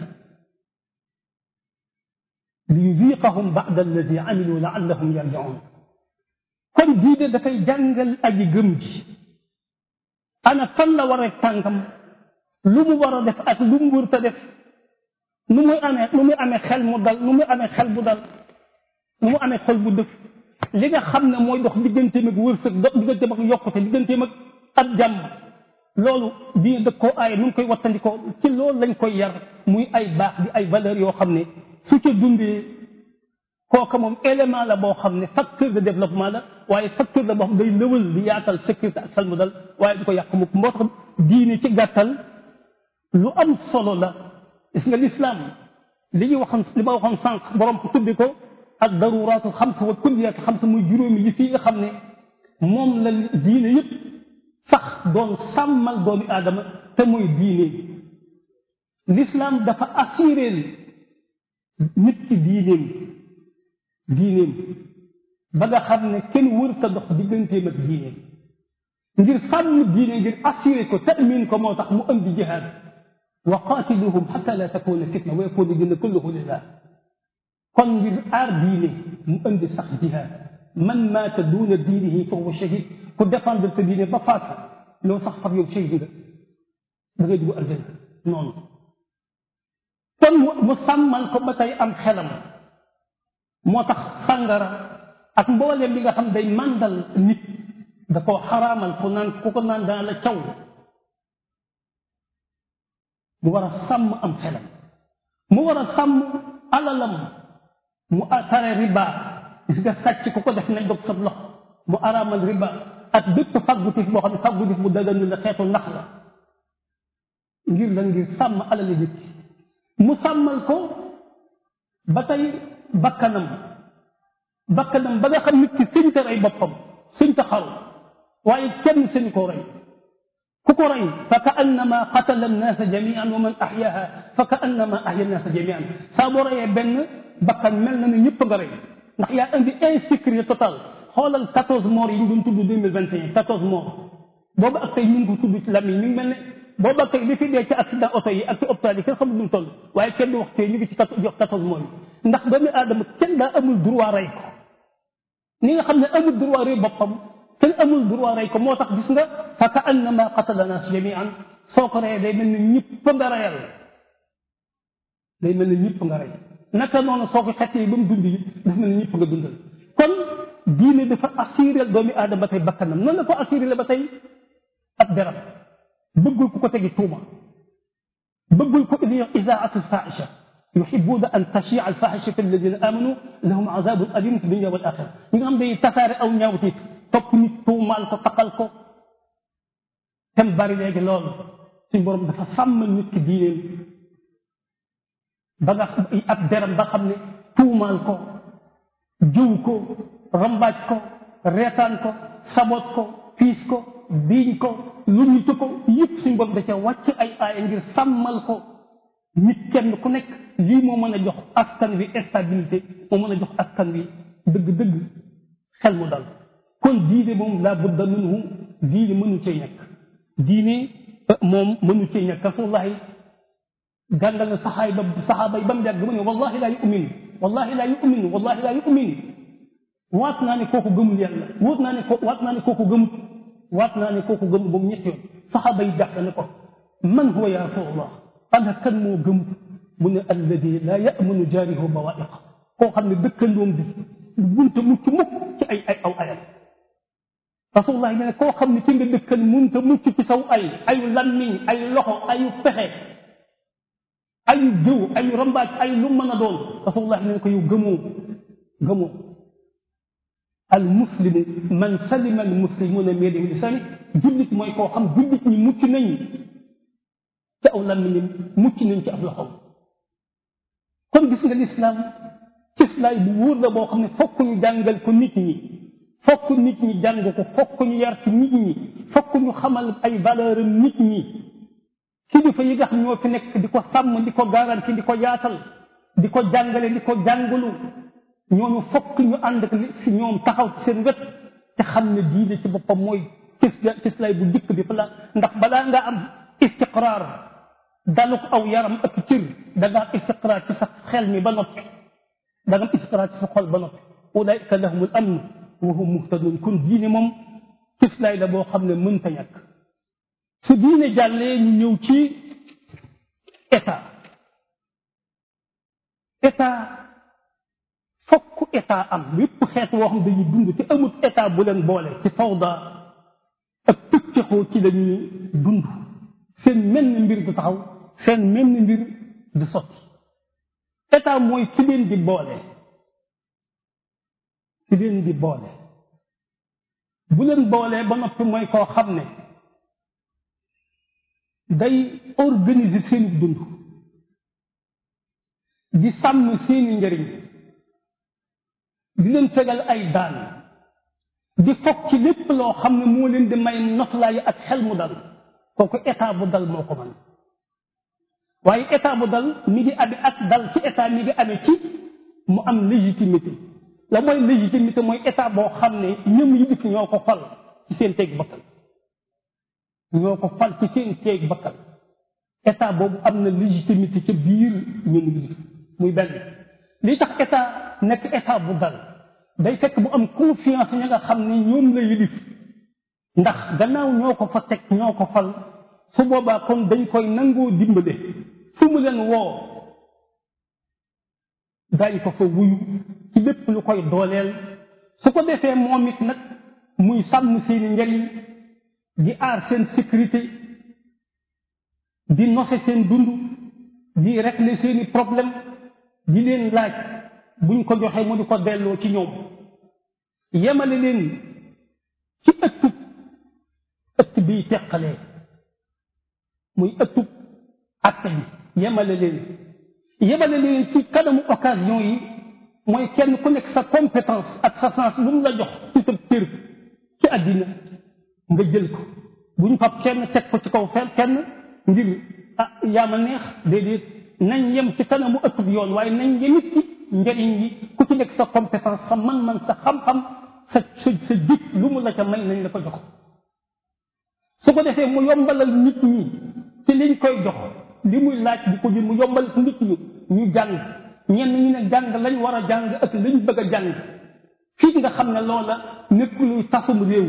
liyuziqahum bada alladi amilu laallahum yarjiun kon diine dafay jàngal aji gëm ji ana fan la war a tànkam lu mu war a def ak lu mu wërta def nu muy amee nu muy amee xel mu dal nu muy amee xel bu dal nu mu amee xol bu dëf li nga xam ne mooy dox digganteem ak wërsëg dox digganteem ak yokkute digganteem ak ab jàmm loolu diine dëg koo aaye nu ngi koy wattandikoo ci loolu lañ koy yar muy ay baax di ay valeur yoo xam ne su ca dundee kooka moom élément la boo xam ne facteur de développement la waaye facteur la boo xam day lëwal di yaatal sécurité ak salmu dal waaye du ko yàq mukk moo tax diine ci gàttal lu am solo la gis nga lislaam li ñu waxoon li ma waxoon sànq borom ko tuddi ko ak daruraatu xamsa wa kulliyat xamsa muy juróomi yi fii nga xam ne moom la diine yëpp sax doon sàmmal doomi aadama te mooy diine l'islam dafa assuré nit ki diineem diineem ba nga xam ne kenn wër ta dox digganteem ak diineem ngir sàmm diine ngir assuré ko tamin ko moo tax mu andi jihaad wa qaatiluhum xata la takuna fitna wa yakuna dina kulluhu lillah kon ngir aar diine mu andi sax jihaad man maata duuna diinihi fa huwa shahid ku défendre sa diine ba faatu loo sax far yow shahid nga da ngay dugg aljanna noonu kon mu sàmmal ko ba tey am xelam moo tax sàngara ak mbooleem li nga xam day màndal nit da koo xaraamal ku naan ku ko naan dana la caw mu war a sàmm am xelam mu war a sàmm alalam mu tare riba gis nga sàcc ku ko def nañ dog sa lox mu araamal riba ak bépp faggutif boo xam ne faggutif bu daganu la xeetu nax la ngir la ngir sàmm alali nit mu sàmmal ko ba tey bakkanam bakkanam ba nga xam nit ki sëñ ta rey boppam sëñ ta xaru waaye kenn sëñ koo rey ku ko rey fa ka annama qatala annaasa jamian wa man axyaha fa ka annama axya annaasa jamian saa boo reyee benn bakkan mel na ne ñëpp nga rey ndax yaa indi insécurité totale xoolal quatorze morts yi ñu doon tudd deux mille vingt et un quatorze morts boobu ak tey ñu ngi ko tudd ci lam yi ñu ngi mel ne boobu ak tey li fi dee ci accident oto yi ak ci hôpital yi kenn xamul nu mu toll waaye kenn du wax tey ñu ngi ci jox quatorze morts yi ndax doomu aadama kenn daa amul droit rey ko ni nga xam ne amul droit rey boppam kenn amul droit rey ko moo tax gis nga fa ka annama qatala nas jamian soo ko reyee day mel ni ñëpp nga reyal day mel ni ñëpp nga rey naka noonu soo ko xettee ba mu dund yi dafa mel ni ñëpp nga dundal kon diine dafa assuré doomi aadama ba tey bakkanam noonu la ko assuré la ba tey ab deram bëggul ku ko tegi tuuma bëggul ko li isaatu alfahisha yuhibuuna an tachia alfahisha fi alladina amanu lahum azabun alim fi dunia wal axira ñi nga xam day tasaare aw ñaawtiit topp nit tuumaal ko taqal ko tem bari léegi loolu suñ borom dafa sàmmal nit ki diineem ba nga ab deram ba xam ne tuumaal ko jiw ko rambaaj ko reetaan ko sabot ko piis ko biiñ ko luñitu ko yëpp suñ borom da ca wàcc ay aaya ngir sàmmal ko nit kenn ku nekk lii moo mën a jox askan wi stabilité moo mën a jox askan wi dëgg-dëgg xel mu dal kon diine moom laa budda minhu diine mënu cee ñàkk diine moom mënu cee ñàkk rasulullahi gàngal na saxaay ba saxaaba yi ba mu yàgg mu ne wallahi laa yu'min wallahi laa yu'min wallahi laa yu'min waat naa ne kooku gëmul yàlla waat naa ne ko waat naa ne kooku gëmut waat naa ne kooku gëmul ba mu ñetti yoon saxaaba yi jàpp ne ko man huwa ya rasulullah ana kan moo gëmut mu ne alladi laa ya'manu jaarihu bawaa'iq koo xam ne dëkkandoom bi bunta mucc mukk ci ay ay aw ayam rasulullah ne koo xam ne ci nga dëkkan munta mucc ci saw ay ayu lammiñ ay loxo ayu pexe ayu jëw ayu rambaaj ay lu mën a doon rasulullah ne ko yow gëmoo gëmoo al muslimu man salima al muslimuna min yadihi lisani jullit mooy koo xam jullit ñi mucc nañ ci aw lammiñam mucc nañ ci ab loxoom kon gis nga lislaam cislaay bu wóor la boo xam ne fokk ñu jàngal ko nit ñi fokk nit ñi jàng ko fokk ñu yar ci nit ñi fokk ñu xamal ay valeur nit ñi kilifa yi nga xam ñoo fi nekk di ko sàmm di ko garanti di ko yaatal di ko jàngale di ko jàngalu ñooñu fokk ñu ànd ak si ñoom taxaw ci seen wet te xam ne diine ci boppam mooy cis cislaay bu dikk bi la ndax balaa nga am istiqraar daluk aw yaram ak cër da nga am istiqraar ci sa xel mi ba noppi da nga am istiqraar ci sa xol ba noppi ulaika lahumul amn wa hum muhtadun kon diine moom cislaay la boo xam ne mënta ñàkk su diine jàllee ñu ñëw ci état état fokk état am yépp xeet woo xam dañuy dund te amut état bu leen boole ci fawda ak pëccëxoo ci la ñuy dund seen menn mbir du taxaw seen menn mbir du sotti état mooy ki leen di boole ki leen di boole bu leen boolee ba noppi mooy koo xam ne day organiser seeni dund di sàmm seeni njëriñ di leen tegal ay daan di fokk ci lépp loo xam ne moo leen di may noflaay ak xel mu dal kooku état bu dal moo ko man waaye état bu dal mi ngi amee ak dal ci état mi ngi amee ci mu am légitimité la mooy légitimité mooy état boo xam ne ñëm yi dikk ñoo ko fal ci seen teeg bakkan ñoo ko fal ci seen teeg bakkan état boobu am na légitimité ca biir ñëm yi dikk muy benn li tax état nekk état bu dal day fekk bu am confiance ña nga xam ne ñoom la yilif ndax gannaaw ñoo ko fa teg ñoo ko fal su boobaa kon dañ koy nangoo dimbale fu mu leen woo dañ ko fa wuyu ci lépp lu koy dooleel su ko defee moom it nag muy sàmm seeni njariñ di aar seen sécurité di nose seen dund di régler seeni problème di leen laaj buñ ko joxee mu di ko delloo ci ñoom yemale leen ci ëttub ëtt biy teqalee muy ëttub acte bi yemale leen yemale leen ci kanamu occasion yi mooy kenn ku nekk sa compétence ak sa sens lu mu la jox ci sa cër ci àddina nga jël ko bu ñu fab kenn teg ko ci kaw fenn kenn ngir ah yaa ma neex déedéet nañ yem ci kanamu ëpp bi yoon waaye nañ yemit ci njëriñ yi ku ci nekk sa compétence sa man-man sa xam-xam sa sa sa jik lu mu la ca may nañ la ko jox su ko defee mu yombalal nit ñi ci liñ koy jox li muy laaj di ko jël mu yombal ci nit ñi ñu jàng ñenn ñu ne jàng lañ war a jàng ak lañ bëgg a jàng fii nga xam ne loola nekk luy tasum réew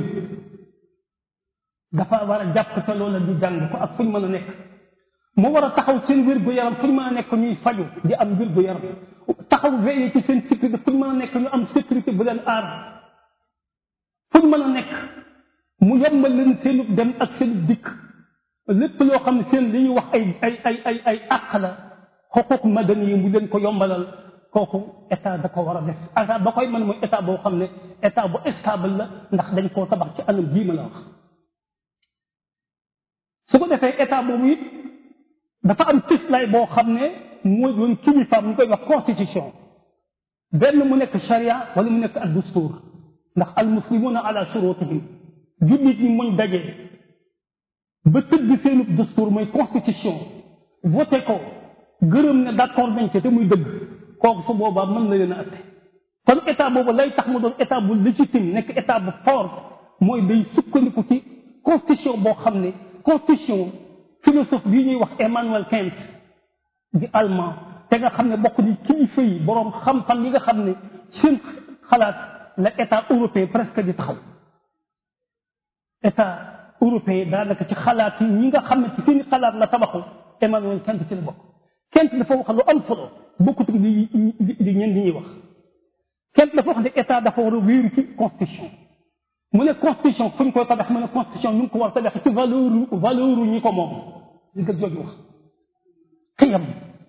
dafa war a jàpp te loola ñu jàng ko ak fu ñu mën a nekk mu war a taxaw seen wér-gu-yaram fu ñu mën a nekk ñuy faju di am wér-gu-yaram taxaw veillé ci seen sécurité fu ñu mën a nekk ñu am sécurité bu leen aar fu ñu mën a nekk mu yombal leen seenu dem ak seen dikk lépp loo xam ne seen li ñuy wax ay ay ay ay ay àq la xuquq madani yi mu leen ko yombalal kooku état da ko war a def état ba koy mën mooy état boo xam ne état bu stable la ndax dañ koo tabax ci anam bii ma la wax su ko defee état boobu it dafa am tislaay boo xam ne mooy doon kilifaam ñu koy wax constitution benn mu nekk charia wala mu nekk ak dustuur ndax al muslimuna ala shurutihim jullit ñi muñ dajee ba tëdd seenu dustuur mooy constitution voté ko gërëm ne d'accord nañ ci te muy dëgg kooku su boobaa mën na leen a atte kon état boobu lay tax mu doon état bu légitime nekk état bu fort mooy day sukkandiku ci constitution boo xam ne constitution philosophe bii ñuy wax Emmanuel Kant di allemand te nga xam ne bokk ni kilifa yi boroom xam-xam yi nga xam ne seen xalaat la état européen presque di taxaw état européen daanaka ci xalaat yi ñi nga xam ne ci seen xalaat la tabaxu Emmanuel Kant ci la bokk Kant dafa wax lu am solo bokkut li li ñeen li ñuy wax Kant dafa wax ne état dafa war a wéeru ci constitution mu ne constitution fu ñu koy tabax mu ne constitution ñu ngi ko war a tabax ci valeur valeur ñi ko moom li nga jooju wax xiyam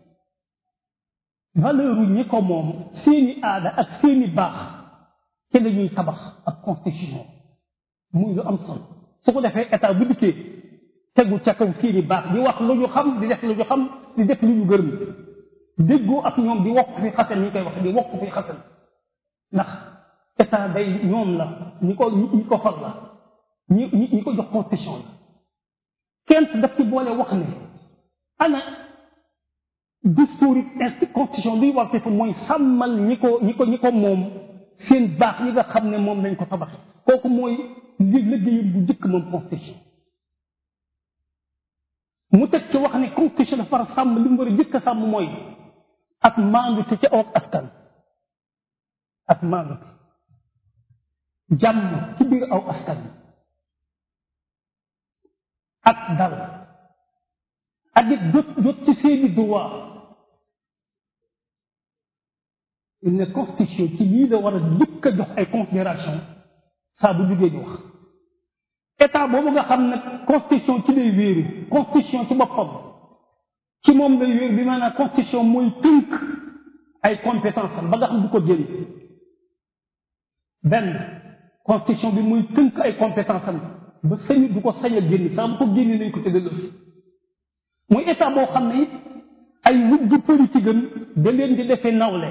valeur ñi ko moom seeni aada ak seeni baax ci la ñuy tabax ak constitution muy lu am solo su ko defee état bu dikkee tegu ca kaw seeni baax di wax lu ñu xam di def lu ñu xam di def lu ñu gërëm déggoo ak ñoom di wokk fi xasan ñi koy wax di wokk fi xasan ndax état day ñoom la ñi ko ñi ko far la ñi ñi ñi ko jox constitution la kent daf ci boole wax ne ana discours yi constitution luy war fa mooy sàmmal ñi ko ñi ko ñi ko moom seen baax yi nga xam ne moom lañ ko tabaxe kooku mooy li liggéeyam bu njëkk moom constitution mu teg ci wax ne constitution dafa war a sàmm li mu war a njëkk a sàmm mooy ak maandu te ci aw askan ak maandu jàmm ci biir aw askan ak dal ak it jot jot ci seeni droit il ne constitution ci lii la war a njëkk a jox ay considération saa bu duggee di wax état boobu nga xam ne constitution ci lay wéeru constitution ci boppam ci moom lay wéeru bi maanaam constitution mooy tënk ay compétence am ba nga xam du ko génn benn constitution bi muy tënk ay compétence am ba sañu du ko sañ a génn saa bu ko génne nañ ko te delloo muy état boo xam ne it ay wujju politique am da leen di defee nawle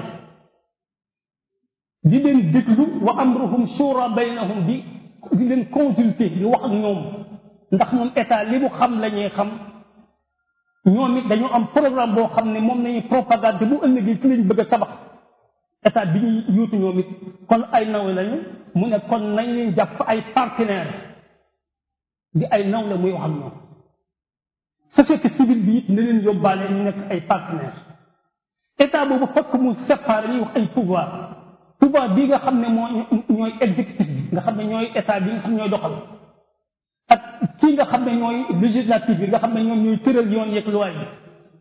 di leen déglu wa amruhum shura baynahum di di leen consulter di wax ak ñoom ndax moom état li mu xam la ñuy xam ñoom it dañu am programme boo xam ne moom nañuy propagande bu ëllëgee ci lañ bëgg a tabax état bi ñuy yuutu ñoom it kon ay nawle lañu mu ne kon nañ leen jàpp ay partenaire di ay nawle muy wax ak ñoom société civile bi it na leen yóbbaale ñu nekk ay partenaire état boobu fokk mu séparé ñuy wax ay pouvoir pouvoir bii nga xam ne moo ñooy exécutif bi nga xam ne ñooy état bi nga xam ne ñooy doxal ak kii nga xam ne ñooy législatif bi nga xam ne ñoom ñooy tëral yoon yeeg loi bi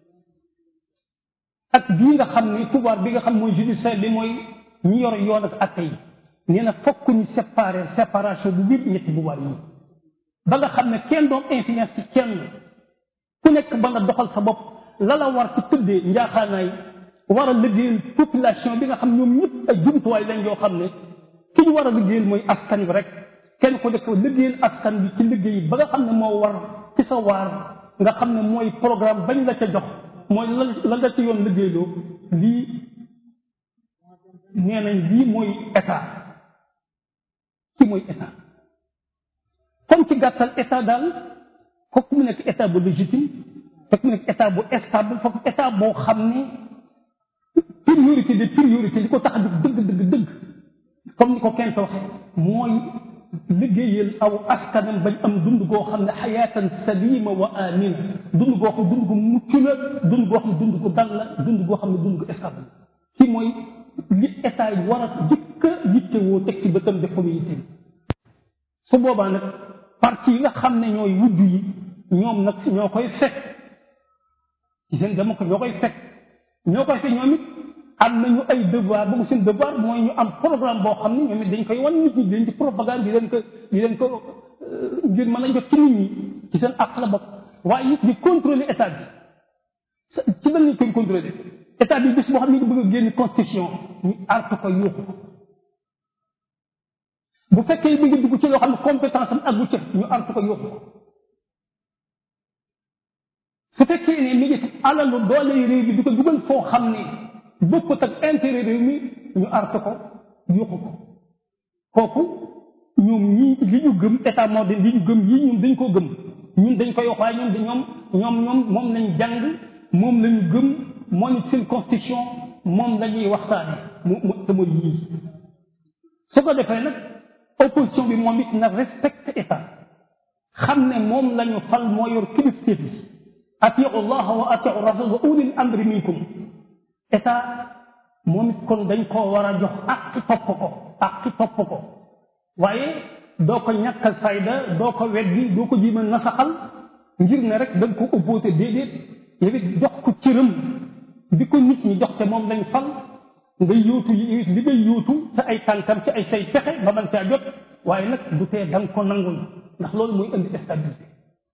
ak bii nga xam ne pouvoir bi nga xam mooy judiciaire bi mooy ñi yor yoon ak atte yi nee na fokk ñu séparer séparation bu biir ñetti pouvoir yi ba nga xam ne kenn doom influence ci kenn ku nekk ba nga doxal sa bopp la la war ci tëddee njaaxaanaay war a liggéeyal population bi nga xam ñoom ñëpp ay jumtuwaay lañ yoo xam ne ki ñu war a liggéeyal mooy askan bi rek kenn ko def liggéeyal askan bi ci liggéey ba nga xam ne moo war ci sa waar nga xam ne mooy programme bañ la ca jox mooy la la la ci yoon liggéeyloo lii nee nañ lii mooy état ci mooy état comme ci gàttal état daal fokk mu nekk état bu légitime fokk mu nekk état bu stable fokk état boo xam ne priorité de priorité li ko tax a dëgg dëgg dëgg comme ni ko kenn waxee mooy liggéeyal aw askanam bañ am dund goo xam ne xayaatan salima wa amina dund goo xam dund gu mucc la dund goo xam dund gu dal la dund goo xam ne dund gu stable ci mooy li état yi war a jëkk a yittewoo teg ci bëtam def ko muy yitte su boobaa nag parti yi nga xam ne ñooy wujj yi ñoom nag ñoo koy fekk ci seen dama ko ñoo koy fekk ñoo koy fekk ñoom it am nañu ay devoir boobu seen devoir mooy ñu am programme boo xam ne ñoom it dañ koy wan nit ñi dañ ci propagande di leen ko di leen ko ngir mën a jot ci nit ñi ci seen àq la bokk waaye it di contrôler état bi ci lan lañ koy contrôler état bi bis boo xam ne ñu bëgg a génn constitution ñu artu ko yuuxu ko bu fekkee bi nga dugg ci loo xam ne compétence am aggu ca ñu artu ko yuuxu ko su fekkee ne mi ngi alalu doole réew bi di ko dugal foo xam ne bokkut ak intérêt réew mi ñu artu ko yuuxu ko kooku ñoom ñii li ñu gëm état moo de li ñu gëm yii ñun dañ koo gëm ñun dañ koy wax waaye ñoom ñoom ñoom ñoom moom lañ jàng moom lañu gëm moo ni seen constitution moom la ñuy waxtaane mu mu te mooy yii su ko defee nag opposition bi moom it na respecte état xam ne moom la ñu fal moo yor kilifteef bi atiu allah wa atiu rasul wa ulil amri minkum état moom it kon dañ koo war a jox ak topp ko ak topp ko waaye doo ko ñàkkal fayda doo ko weddi doo ko jiima nasaxal ngir ne rek da nga ko opposé déedéet yow it jox ko cëram bi ko nit ñi jox te moom lañ fal nga yóotu yi li ngay yóotu sa ay tànkam ci ay say pexe ba man caa jot waaye nag du tee da nga ko nangul ndax loolu mooy indi stabilité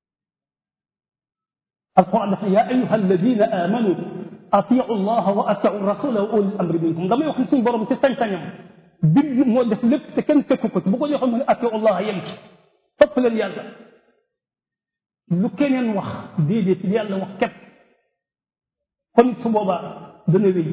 alquran dafa yaa ayuha alladina amanu atiu allaha wa atiu rasula wa ulil amri minkum damay wax ni suñu borom ci sañ-sañam bind moo def lépp te kenn fekku ko ci bu ko joxoon mu ne atiu allaha yem ci topp leen yàlla lu keneen wax déedéet li yàlla wax képp kon su boobaa dana wéy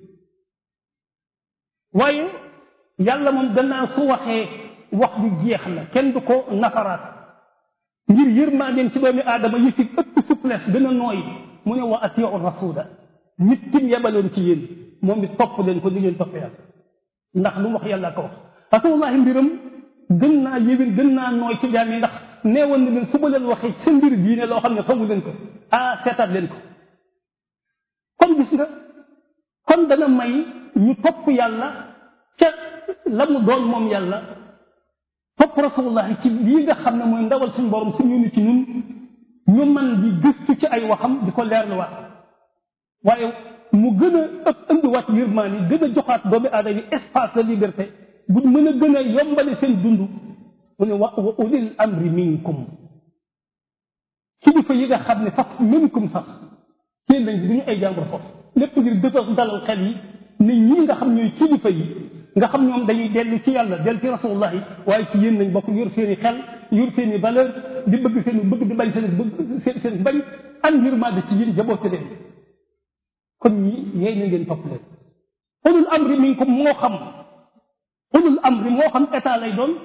waaye yàlla moom gannaaw su waxee wax ju jeex na kenn du ko nafaraat ngir yërmaandeem ci doomi aadama yi fi ëpp souplesse gën a nooy mu ne wa atiu rasula nit kim yebaloon ci yéen moom it topp leen ko li ngeen topp yàlla ndax lu mu wax yàlla ko wax rasulullahi mbiram gën naa yéwén gën naa nooy ci jaam yi ndax neewoon na leen su ma leen waxee sa mbir diine loo xam ne xamu leen ko ah seetaat leen ko kon gis nga kon dana may ñu topp yàlla ca la mu doon moom yàlla topp rasulullah ci lii nga xam ne mooy ndawal suñu borom suñu nit ci ñun ñu man di gëstu ci ay waxam di ko leerluwaat waaye mu gën a ëpp indiwaat yërmaan yi gën a joxaat doomi aadama yi espace de liberté bu mën a gën a yombale seen dund mu ne wa wa ulil amri minkum kilifa yi nga xam ne sax minkum sax seen lañ du ñu ay jàngur foofu lépp ngir dëfal dalal xel yi ne ñii nga xam ñooy kilifa yi nga xam ñoom dañuy dellu ci yàlla dellu ci rasulullah yi waaye ci yéen nañ bokk yor seen i xel yor seen i valeur di bëgg seen i bëgg di bañ seen bëgg seen seen bañ am yërmande ci yéen jaboote leen kon ñi yeey na ngeen topp leen ulul amri minkum moo xam ulul amri moo xam état lay doon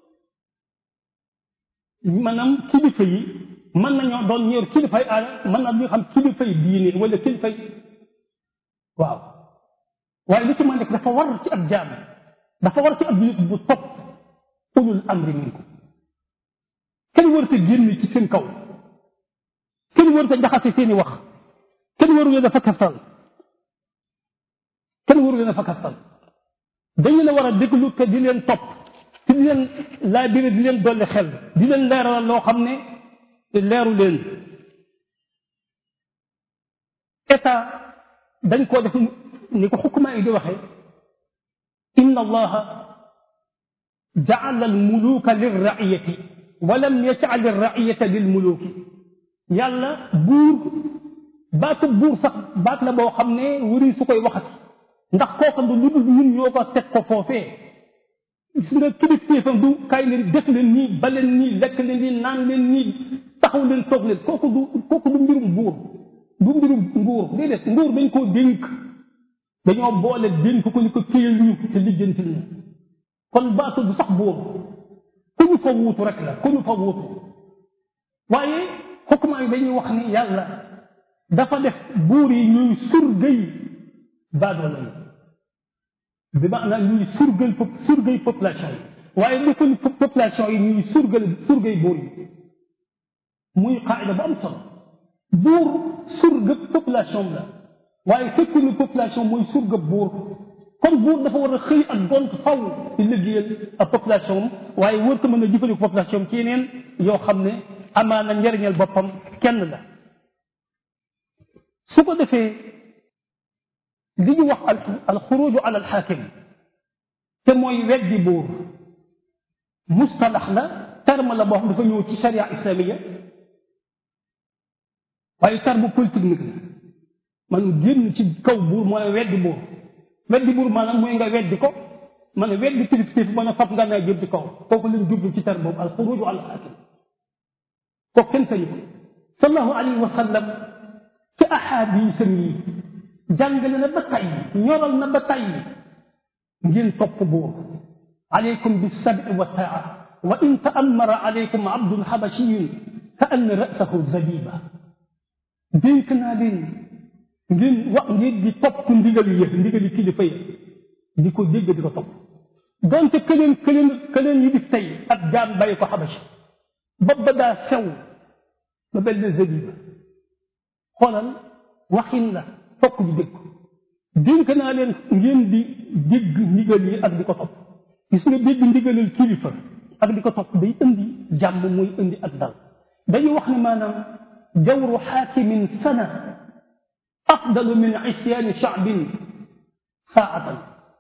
maanaam kilifa yi mën nañoo doon ñeer kilifay aada mën na ñu xam kilifay diine wala kilifay waaw waaye li ci ma nekk dafa war ci ab jaam dafa war ci ab nit bu topp ulul amri minkum kenn warut a génn ci seen kaw kenn warut a jaxase seeni wax kenn waru leen a fakkastal kenn waru leen a fakkastal dañu la war a déglu te di leen topp te di leen laabire di leen dolli xel di leen leeral loo xam ne leeru leen état dañ koo def ni ko xukuma yi di waxee inna allaha jaala almuluka lilraiyati wa lam yajal alraiyata lilmuluki yàlla buur baatu buur sax baat la boo xam ne wari su koy waxati ndax kooka du lu dul ñun ñoo ko teg ko foofee gis nga kilifteefam du kaay leen def leen nii ba leen nii lekk leen nii naan leen nii taxaw leen toog leen kooku du kooku du mbirum buur du mbirum nguur déedéet nguur dañ koo dénk dañoo boole dénk ko ni ko téyal ñu te lijjantil ñu kon baatu du sax buur ku ñu fa wuutu rek la ku ñu fa wuutu waaye xukuma yi dañuy wax ni yàlla dafa def buur yi ñuy surgay baadoola yi bi maanaam ñuy surgal surgay population yi waaye defal population yi ñuy surgal surgay buur yi muy qaida bu am solo buur surga population la waaye fekku ni population mooy surga buur kon buur dafa war a xëy ak gont faw di liggéeyal ak population waaye wër ko mën a jëfandikoo population ci yeneen yoo xam ne amaana njariñal boppam kenn la su ko defee li ñu wax al xuruju ala al xaakim te mooy weddi buur mustalax la terme la boo xam dafa ñëw ci sharia islamiya waaye terme politique la man génn ci kaw buur mooy weddi buur weddi buur maanaam mooy nga weddi ko man a weddi kilifteef mën a fab nga naa jëm ci kaw kooku lañ jublu ci terme boobu al xuruju ala al xaakim kooku kenn sañu ko sallallahu alayhi wa sallam ci ahadisam yi jàngale na ba tay ñoral na ba tay ngeen topp buur alaykum bisabi wa taa wa in taamara alaykum abdun xabashiyun ka ann rasahu zabiba dénk naa leen ngeen wax ngeen di topp ndigal yi ndigali kilifa yi di ko dégg di ko topp donte këleen këleen këleen yi di tey ak jaam bàyyi ko xabashi ba ba daa sew ba benn zabiba xoolal waxin la fokk di dégg dénk naa leen ngeen di dégg ndigal yi ak di ko topp gis nga dégg ndigalal kilifa ak di ko topp day indi jàmm muy indi ak dal dañuy wax ne maanaam jawru xaakimin sana afdalu min isyaani shaabin saatan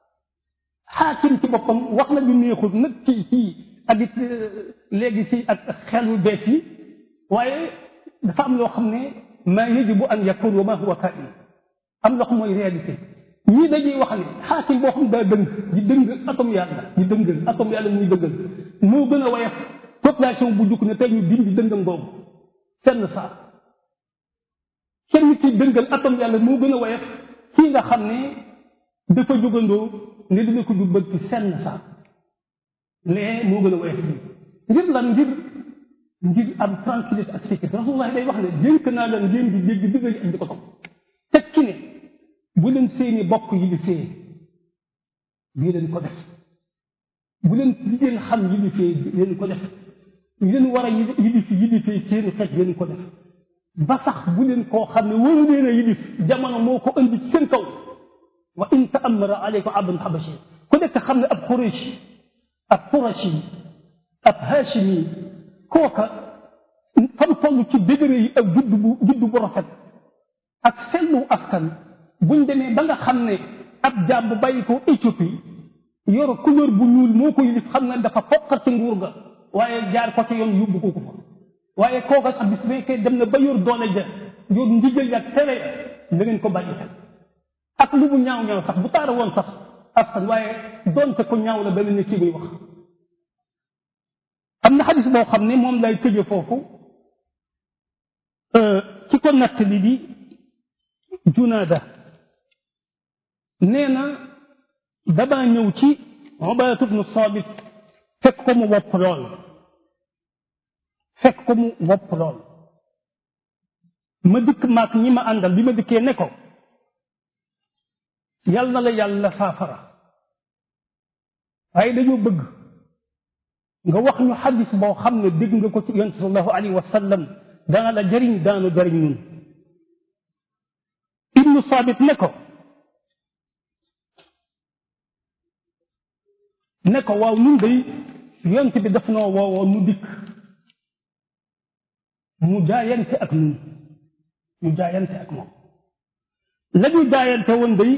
xaakim ci boppam wax na ñu neexul nag ci ci ak it léegi si ak xelu bees yi waaye dafa am loo xam ne ma yajibu an yakun wa ma huwa kain am loo xam mooy réalité ñii dañuy wax ne xaakim boo xam daa dëng di dëng atom yàlla di dëngal atom yàlla muy dëngal moo gën a woyof population bu jukk ne tey ñu dindi dëngam boobu senn saa kenn ki dëngal atom yàlla moo gën a woyof kii nga xam ne dafa jógandoo ne dina ko jubal ci senn saa lee moo gën a woyof bi ngir lan ngir ngir am tranquillité ak sécurité rasulullah day wax ne dénk naa leen ngeen di dégg digal ak di ko topp teg ki ne bu leen seeni bokk yi di fee bii leen ko def bu leen li ngeen xam yi di fee leen ko def yi leen war a yi di fi yi di fee seeni xeet leen ko def ba sax bu leen koo xam ne waru leen a yilif jamono moo ko indi ci seen kaw wa in taamara aleykum abdun xabashi ku nekk xam ne ab xureesh ab qurashi ab hashimi kooka fam toll ci degré yi ak judd bu judd bu rafet ak sellu askan buñ demee ba nga xam ne ab jaam bu bàyyi ko Éthiopie yor couleur bu ñuul moo ko yilif xam ne dafa foqat ci nguur ga waaye jaar ko ci yoon yóbbu ko ko fa waaye kooka sax bis fekkee dem na ba yor doole ja yor ndigal ya ak tere da ngeen ko bàyyi xel ak lu mu ñaaw ñaaw sax bu taara woon sax askan waaye doonte ko ñaaw la benn ne kii muy wax am na xadis boo xam ne moom lay tëje foofu ci ko nattali di junaada nee na damaa ñëw ci Ubaadatu bnu Saabit fekk ko mu wopp lool fekk ko mu wopp lool ma dikk maak ñi ma àndal bi ma dikkee ne ko yal na la yàlla saafara waaye dañoo bëgg nga wax ñu xadis boo xam ne dégg nga ko ci yonent sallallahu alayhi wa sallam dana la jëriñ daanu jëriñ ñun ibnu Saabit ne ko ne ko waaw ñun day yonent bi daf noo woowoo nu dikk mu jaayante ak ñun ñu jaayante ak moom la ñu jaayante woon day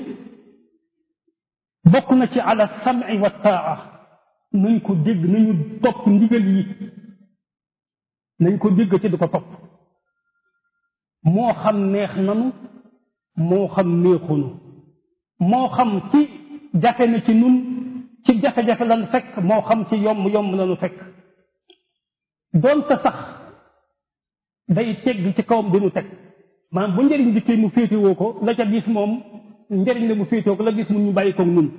bokk na ci ala sam'i wa taa nañ ko dégg nañu topp ndigal yi nañ ko dégg ci di ko topp moo xam neex nanu moo xam neexunu moo xam ci jafe na ci nun ci jafe-jafe lan fekk moo xam ci yomb yomb lanu fekk doonte sax day tegg ci kawam dinu teg maanaam bu njëriñ dikkee mu féetewoo ko la ca gis moom njëriñ la mu féetewoo ko la gis mun ñu bàyyi ko nun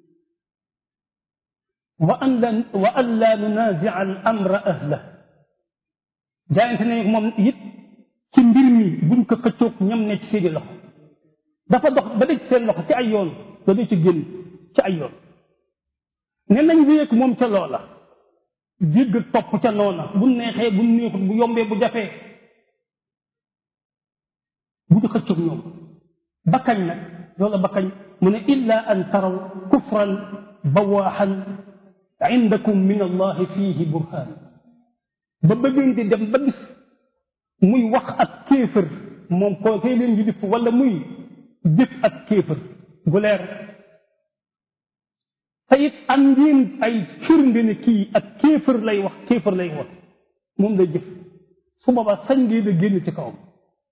wa an la wa an la nunazia al amra ahla jaayante ne moom it ci mbir mi buñ ko xëccoog ñam ne ci seeni loxo dafa dox ba dëj seen loxo ci ay yoon da du ci génn ci ay yoon ne nañ wéyeeg moom ca loola jégg topp ca noona bu neexee bu neexut bu yombee bu jafee bu ñu xëccoog ñoom bakkañ nag loola bakkañ mu ne illa an taraw kufran bawaaxan indakum min allahi fiihi burhaan ba bëggeen di dem ba gis muy wax ak kéefër moom koo koy leen di wala muy jëf ak kéefër gu leer te it am ngeen ay firnde ne kii ak kéefër lay wax kéefër lay wax moom lay jëf su boobaa sañ ngeen a génn ci kawam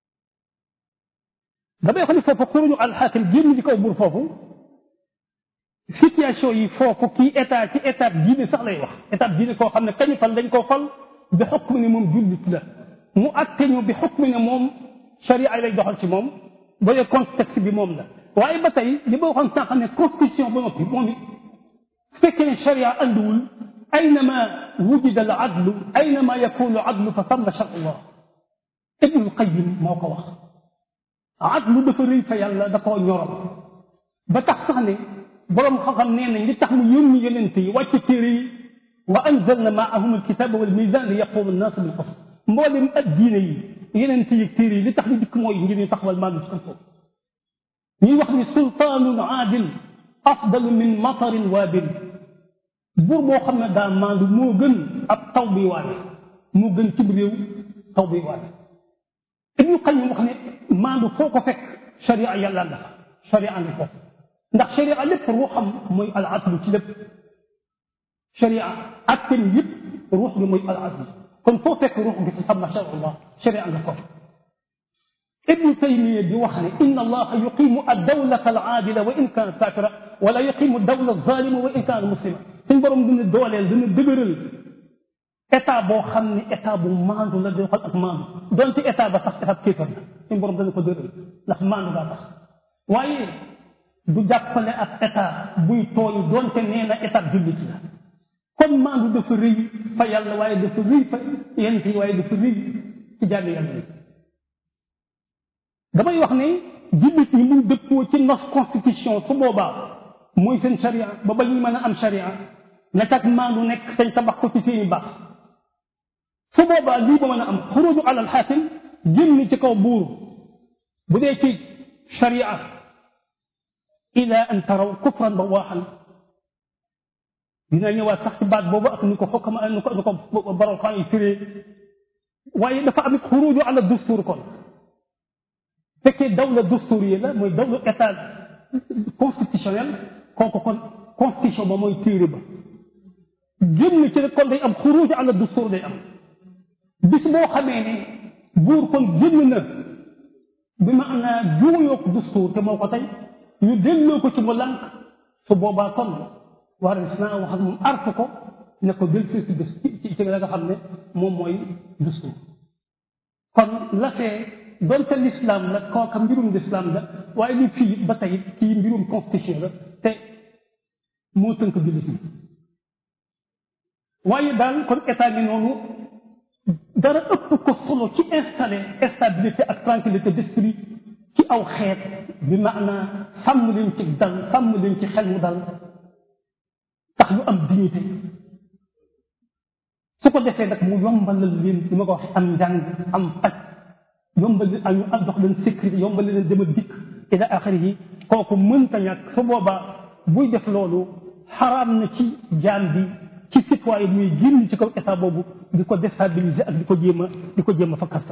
damay wax ni foofu xuruñu alxaakim génn ci kaw buur foofu situation yi foofu kii état ci étape diine sax lay wax étape diine koo xam ne kañu fal dañ koo fal bi xukm ne moom jullit la mu atte ñu bi xukm ne moom sharia lay doxal ci moom ba dee contexte bi moom la waaye ba tey li ma waxoon sànq ne constitution ba noppi moom it su fekkee ne sharia andiwul aynama wujida al adlu aynama yakunu adlu fa samma sharullah ibnul qayim moo ko wax adlu dafa rëy fa yàlla da koo ñoral ba tax sax ne boroom xam-xam nee nañ li tax mu yónni yonent yi wàcc téere yi wa anzalna maahum alkitaba wal mizan li yaquma annas bil qist mboolem ak diine yi yonent yi téere yi li tax ñu dikk mooy ngir ñu taxawal maandu ci kaw suuf ñuy wax ni sultaanun aadil afdalu min matarin waabil buur boo xam ne daa maandu moo gën ab taw bi waane moo gën cib réew taw bi waane ibnu qayyim wax ne maandu foo ko fekk sharia yàlla nga fa sharia nga foofu ndax sharia lépp ruuxam mooy al adlu ci lépp sharia attem yëpp ruux gi mooy al adlu kon foo fekk ruux gi fi xam masha allah sharia nga foofu ibnu taymiya di wax ne inna allaha yuqimu addawlata alaadila wa in kaanat kaafira wala yuqimu dawla zalima wa in kaanat muslima suñ borom dina dooleel dina dëgëral état boo xam ne état bu maandu la doxal ak maandu donte état ba sax état kéefar la suñ borom dana ko dëgëral ndax maandu daa tax waaye du jàppale ak état buy tooñ donte nee na état jullit la kon maandu dafa rëy fa yàlla waaye dafa rëy fa yent yi waaye dafa rëy ci jàlli yàlla yi damay wax ne jullit ñi muy dëppoo ci nos constitution su boobaa mooy seen sharia ba ba ñuy mën a am sharia na cag maandu nekk sañ tabax ko ci seeni baax su boobaa lii ba mën a am xuruju alal xaakim génn ci kaw buur bu dee ci sharia ila an taraw kufran ba waaxan dina ñëwaat sax ci baat boobu ak ni ko xokkama ni ko ni ko borom xam yi firee waaye dafa am xuruju ala dustuur kon fekkee dawla dusturiye la mooy dawla état constitutionnel kooku kon constitution ba mooy téere ba génn ci rek kon day am xuruj ala dustur day am bis boo xamee ne buur kon génn na bi maanaa juuyoog dustur te moo ko tey ñu delloo ko ci mu lànk su boobaa kon war naa wax ak moom art ko ne ko del si ci ci ci la nga xam ne moom mooy dustur kon la fee donte l'islam la kooka mbirum l'islam la waaye li fii ba tey kii mbirum constitution la te moo tënk jullit ñi waaye daal kon état bi noonu dara ëpp ko solo ci installé stabilité ak tranquillité d'esprit ci aw xeet bi maanaa sàmm leen ci dal sàmm leen ci xel mu dal tax ñu am dignité su ko defee nag mu yombalal leen li ma ko wax am njàng am paj yombal leen ñu jox leen sécurité yombal leen dem ak dikk ila axiri yi kooku mënta ñàkk su boobaa buy def loolu xaraam na ci jaam bi ci citoyen muy génn ci kaw état boobu di ko déstabiliser ak di ko jéem a di ko jéem a fa kastal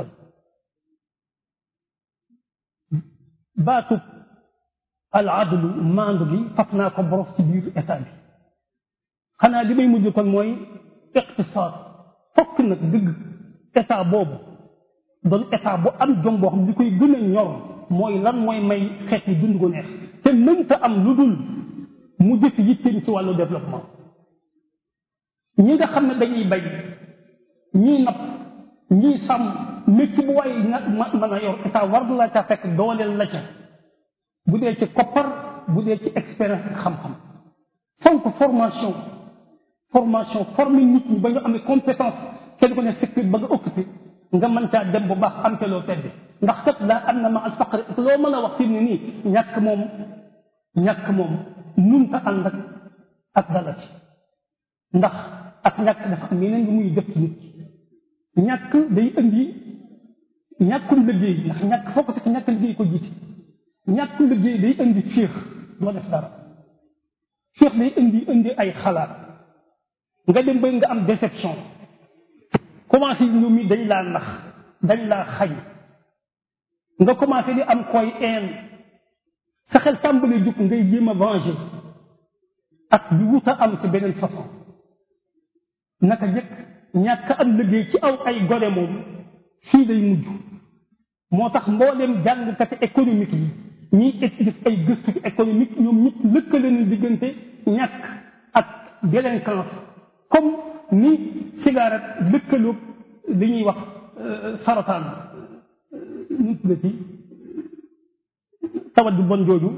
baatu al adlu maandu gi faf naa ko boros ci biir état bi xanaa li may mujj kon mooy iqtisaad fokk nag dëgg état boobu doon état bu am jom boo xam li koy gën a ñor mooy lan mooy may xeet yi dund ko neex te mënta am lu dul mu jëf yitteem ci wàllu développement ñi nga xam ne dañuy bay ñii napp ñii sàmm métti bu waaye nag ma mën a yor état war na la ca fekk dooleel la ca bu dee ci koppar bu dee ci expérience ak xam-xam fonk formation formation former nit ñi ba ñu amee compétence kenn ko ne secteur ba nga occupé nga mën caa dem bu baax am te loo tedde ndax kat laa am na ma al faqri loo mën a wax fi mu ne nii ñàkk moom ñàkk moom munta ànd ak ak dala ci ndax ak ñàkk dafa am yeneen lu muy def ci nit ki ñàkk day indi ñàkkum liggéey ndax ñàkk foo ko fekk ñàkk liggéey ko jiite ñàkk liggéey day indi féex doo def dara féex day indi indi ay xalaat nga dem ba nga am déception commencé ñu mi dañ laa nax dañ laa xañ nga commencé di am koy een sa xel tàmbali jug ngay jéem a venger ak di wut a am ci beneen façon naka jëkk ñàkk am liggéey ci aw ay gone moom fii day mujj moo tax mbooleem jàngkati économique yi ñiy def ay gëstu ci économique ñoom ñëpp lëkkale nañ diggante ñàkk ak délinquance comme ni cigarette lëkkaloog li ñuy wax sarataan nu tuddati tawat bu bon jooju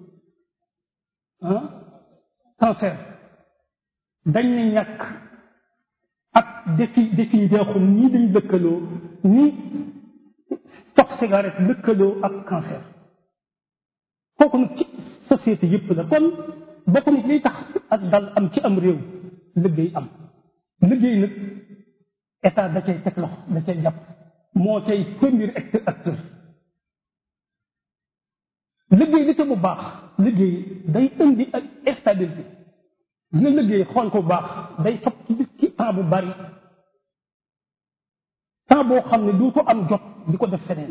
ah cancer dañ ne ñàkk ak défi défi deexum ñii dañ lëkkaloo ni tox cigarette lëkkaloo ak cancer kooku nag ci société yëpp la kon bokk na ci liy tax ak dal am ci am réew liggéey am liggéey nag état da cay teg loxo da cay jàpp moo cay premier acteur liggéey li te bu baax liggéey day indi ak stabilité nga liggéey xool ko bu baax day fab ci gis ci temps bu bari temps boo xam ne du ko am jot di ko def feneen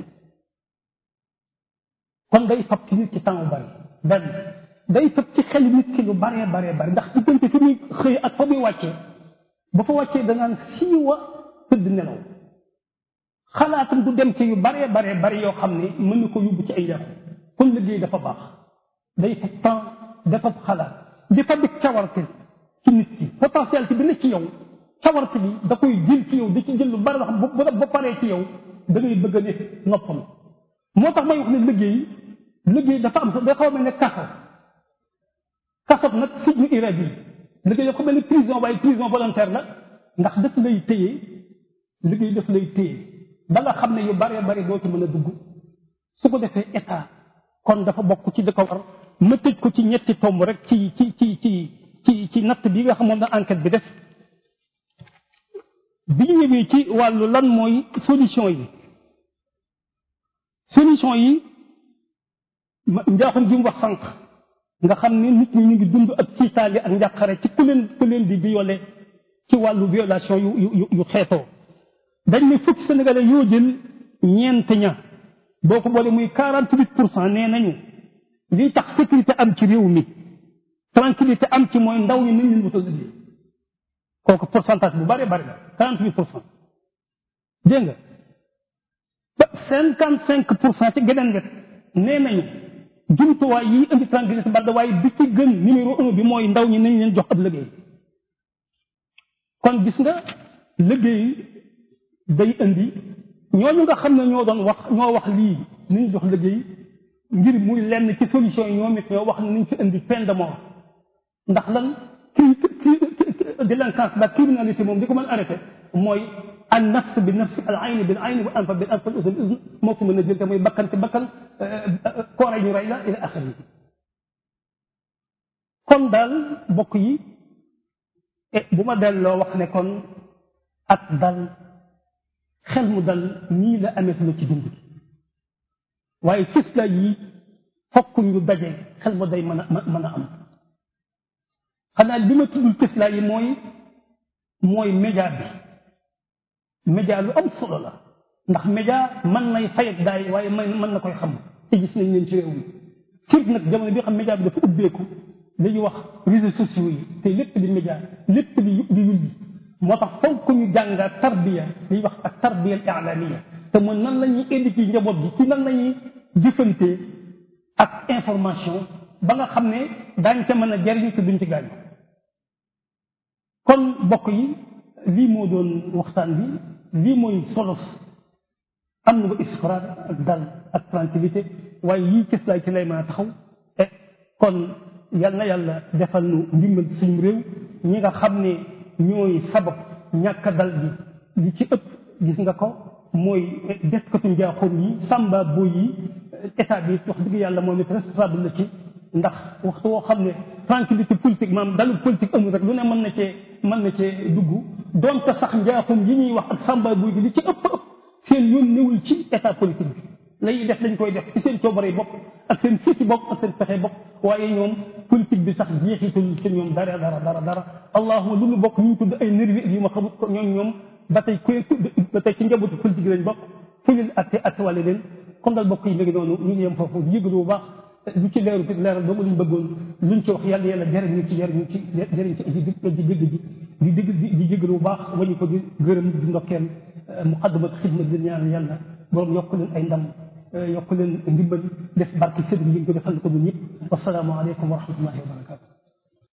kon day fab ci nit ci temps bu bari benn day fab ci xel nit ki lu baree baree bari ndax diggante fi muy xëy ak fa muy wàccee ba fa wàccee danaan siiwa tëdd nelaw xalaatam du dem ci yu baree baree bari yoo xam ne mën na ko yóbbu ci ay yàqu kon liggéey dafa baax day fab temps dafa xalaat di fa dik cawarte ci nit ki potentialité bi ne ci yow cawarte bi da koy jël ci yow da ci jël lu bari wax bu ba paree ci yow da ngay bëgg a ne noppam moo tax may wax ne liggéey liggéey dafa am sax day xaw a mel ne kaso kaso nag sijnu iradi yi liggéey dafa mel ne prison waaye prison volontaire la ndax daf lay téye liggéey daf lay téye ba nga xam ne yu baree bari doo ci mën a dugg su ko defee état kon dafa bokk ci da ko war ma tëj ko ci ñetti tomb rek ci ci ci ci ci ci natt bi nga xam moom la enquête bi def bi ñu ñëwee ci wàllu lan mooy solution yi solution yi njaaxum ji mu wax sànq nga xam ne nit ñi ñu ngi dund ak tiitaali ak njàqare ci ku leen ku leen di violé ci wàllu violation yu yu yu xeetoo dañ ne fukki sénégalais yoo jël ñeent ña boo ko boole muy quarante huit pour cent nee nañu liy tax sécurité am ci réew mi tranquillité am ci mooy ndaw ñi nañ leen wutal liggéey kooku pourcentage bu bëree bëri la quarante huit pour cent dégg nga ba cinquante cinq pour cent ci geneen wet nee nañu jumtuwaay yi indi tranquillité balda waaye bi ci gën numéro un bi mooy ndaw ñi nañ leen jox ab liggéey kon gis nga liggéey day indi ñooñu nga xam ne ñoo doon wax ñoo wax lii nañ jox liggéey ngir muy lenn ci solution yi ñoom it ñoo wax ne nañ fi indi peine de mort ndax lan kii kii délinquance la criminalité moom di ko mën arrêté mooy an nafs bi nafs al ayn bil ayn wa anfa bil anf al uzn uzn moo ko mën a jël te mooy bakkan ci bakkan koore ñu rey la ila axiri kon daal bokk yi bu ma delloo wax ne kon ak dal xel mu dal nii la amee la ci dund gi waaye cëslaay yi fokk ñu daje xel ma day mën a mën a am xanaa li ma tuddul cëslaay yi mooy mooy média bi média lu am solo la ndax média mën nay fay ak daay waaye mën na koy xam te gis nañ leen ci réew mi surtout nag jamono bi xam média bi dafa ubbeeku li ñuy wax réseaux sociaux yi te lépp di média lépp di di yulli moo tax foog ñu jàngaat tarbiya li ñuy wax ak tarbiya ilamiya te mooy nan la ñuy indi ci njaboot gi ci nan la ñuy jëfante ak information ba nga xam ne daañ ca mën a jariñ te duñ ci gaañu kon bokk yi lii moo doon waxtaan bi lii mooy solos am na ba isfraar ak dal ak tranquillité waaye yii cës laay ci lay mën a taxaw e kon yal na yàlla defal nu ndimbal suñu réew ñi nga xam ne ñooy sabab ñàkk dal bi li ci ëpp gis nga ko mooy deskatu njaaxum yi sàmba boy yi état bi wax dëgg yàlla moom it responsable la ci ndax waxtu woo xam ne tranquillité politique maanaam dalu politique amul rek lu ne mën na cee mën na cee dugg donte sax njaaxum yi ñuy wax ak sàmba boy bi li ci ëpp ëpp seen yoon newul ci état politique bi lay def dañ koy def ci seen coobare bopp ak seen fiti bopp ak seen pexe bopp waaye ñoom politique bi sax jeexitul ci ñoom dara dara dara dara allahuma lu ñu bokk ñu tudd ay nervi yu ma xamut ko ñoom ñoom ba tey ku ba tey ci njabootu politique lañ bokk fu leen atte atte wàlle leen kon dal bokk yi léegi noonu ñu ngi yem foofu di yëgalu bu baax lu ci leeru ci leeral doomu luñ bëggoon luñ ci wax yàlla yàlla jëriñ ñu ci jëriñ ci jëriñ ci di di dégg ji di dégg di jégalu bu baax wañu ko di gërëm di ndokkeel muqaddamat xidma di ñaan yàlla borom yokk leen ay ndam yokk leen ndimbal def barke sëriñ yi ko defal ko ñun ñëpp wasalaamu aleykum wa rahmatullahi wa barakatu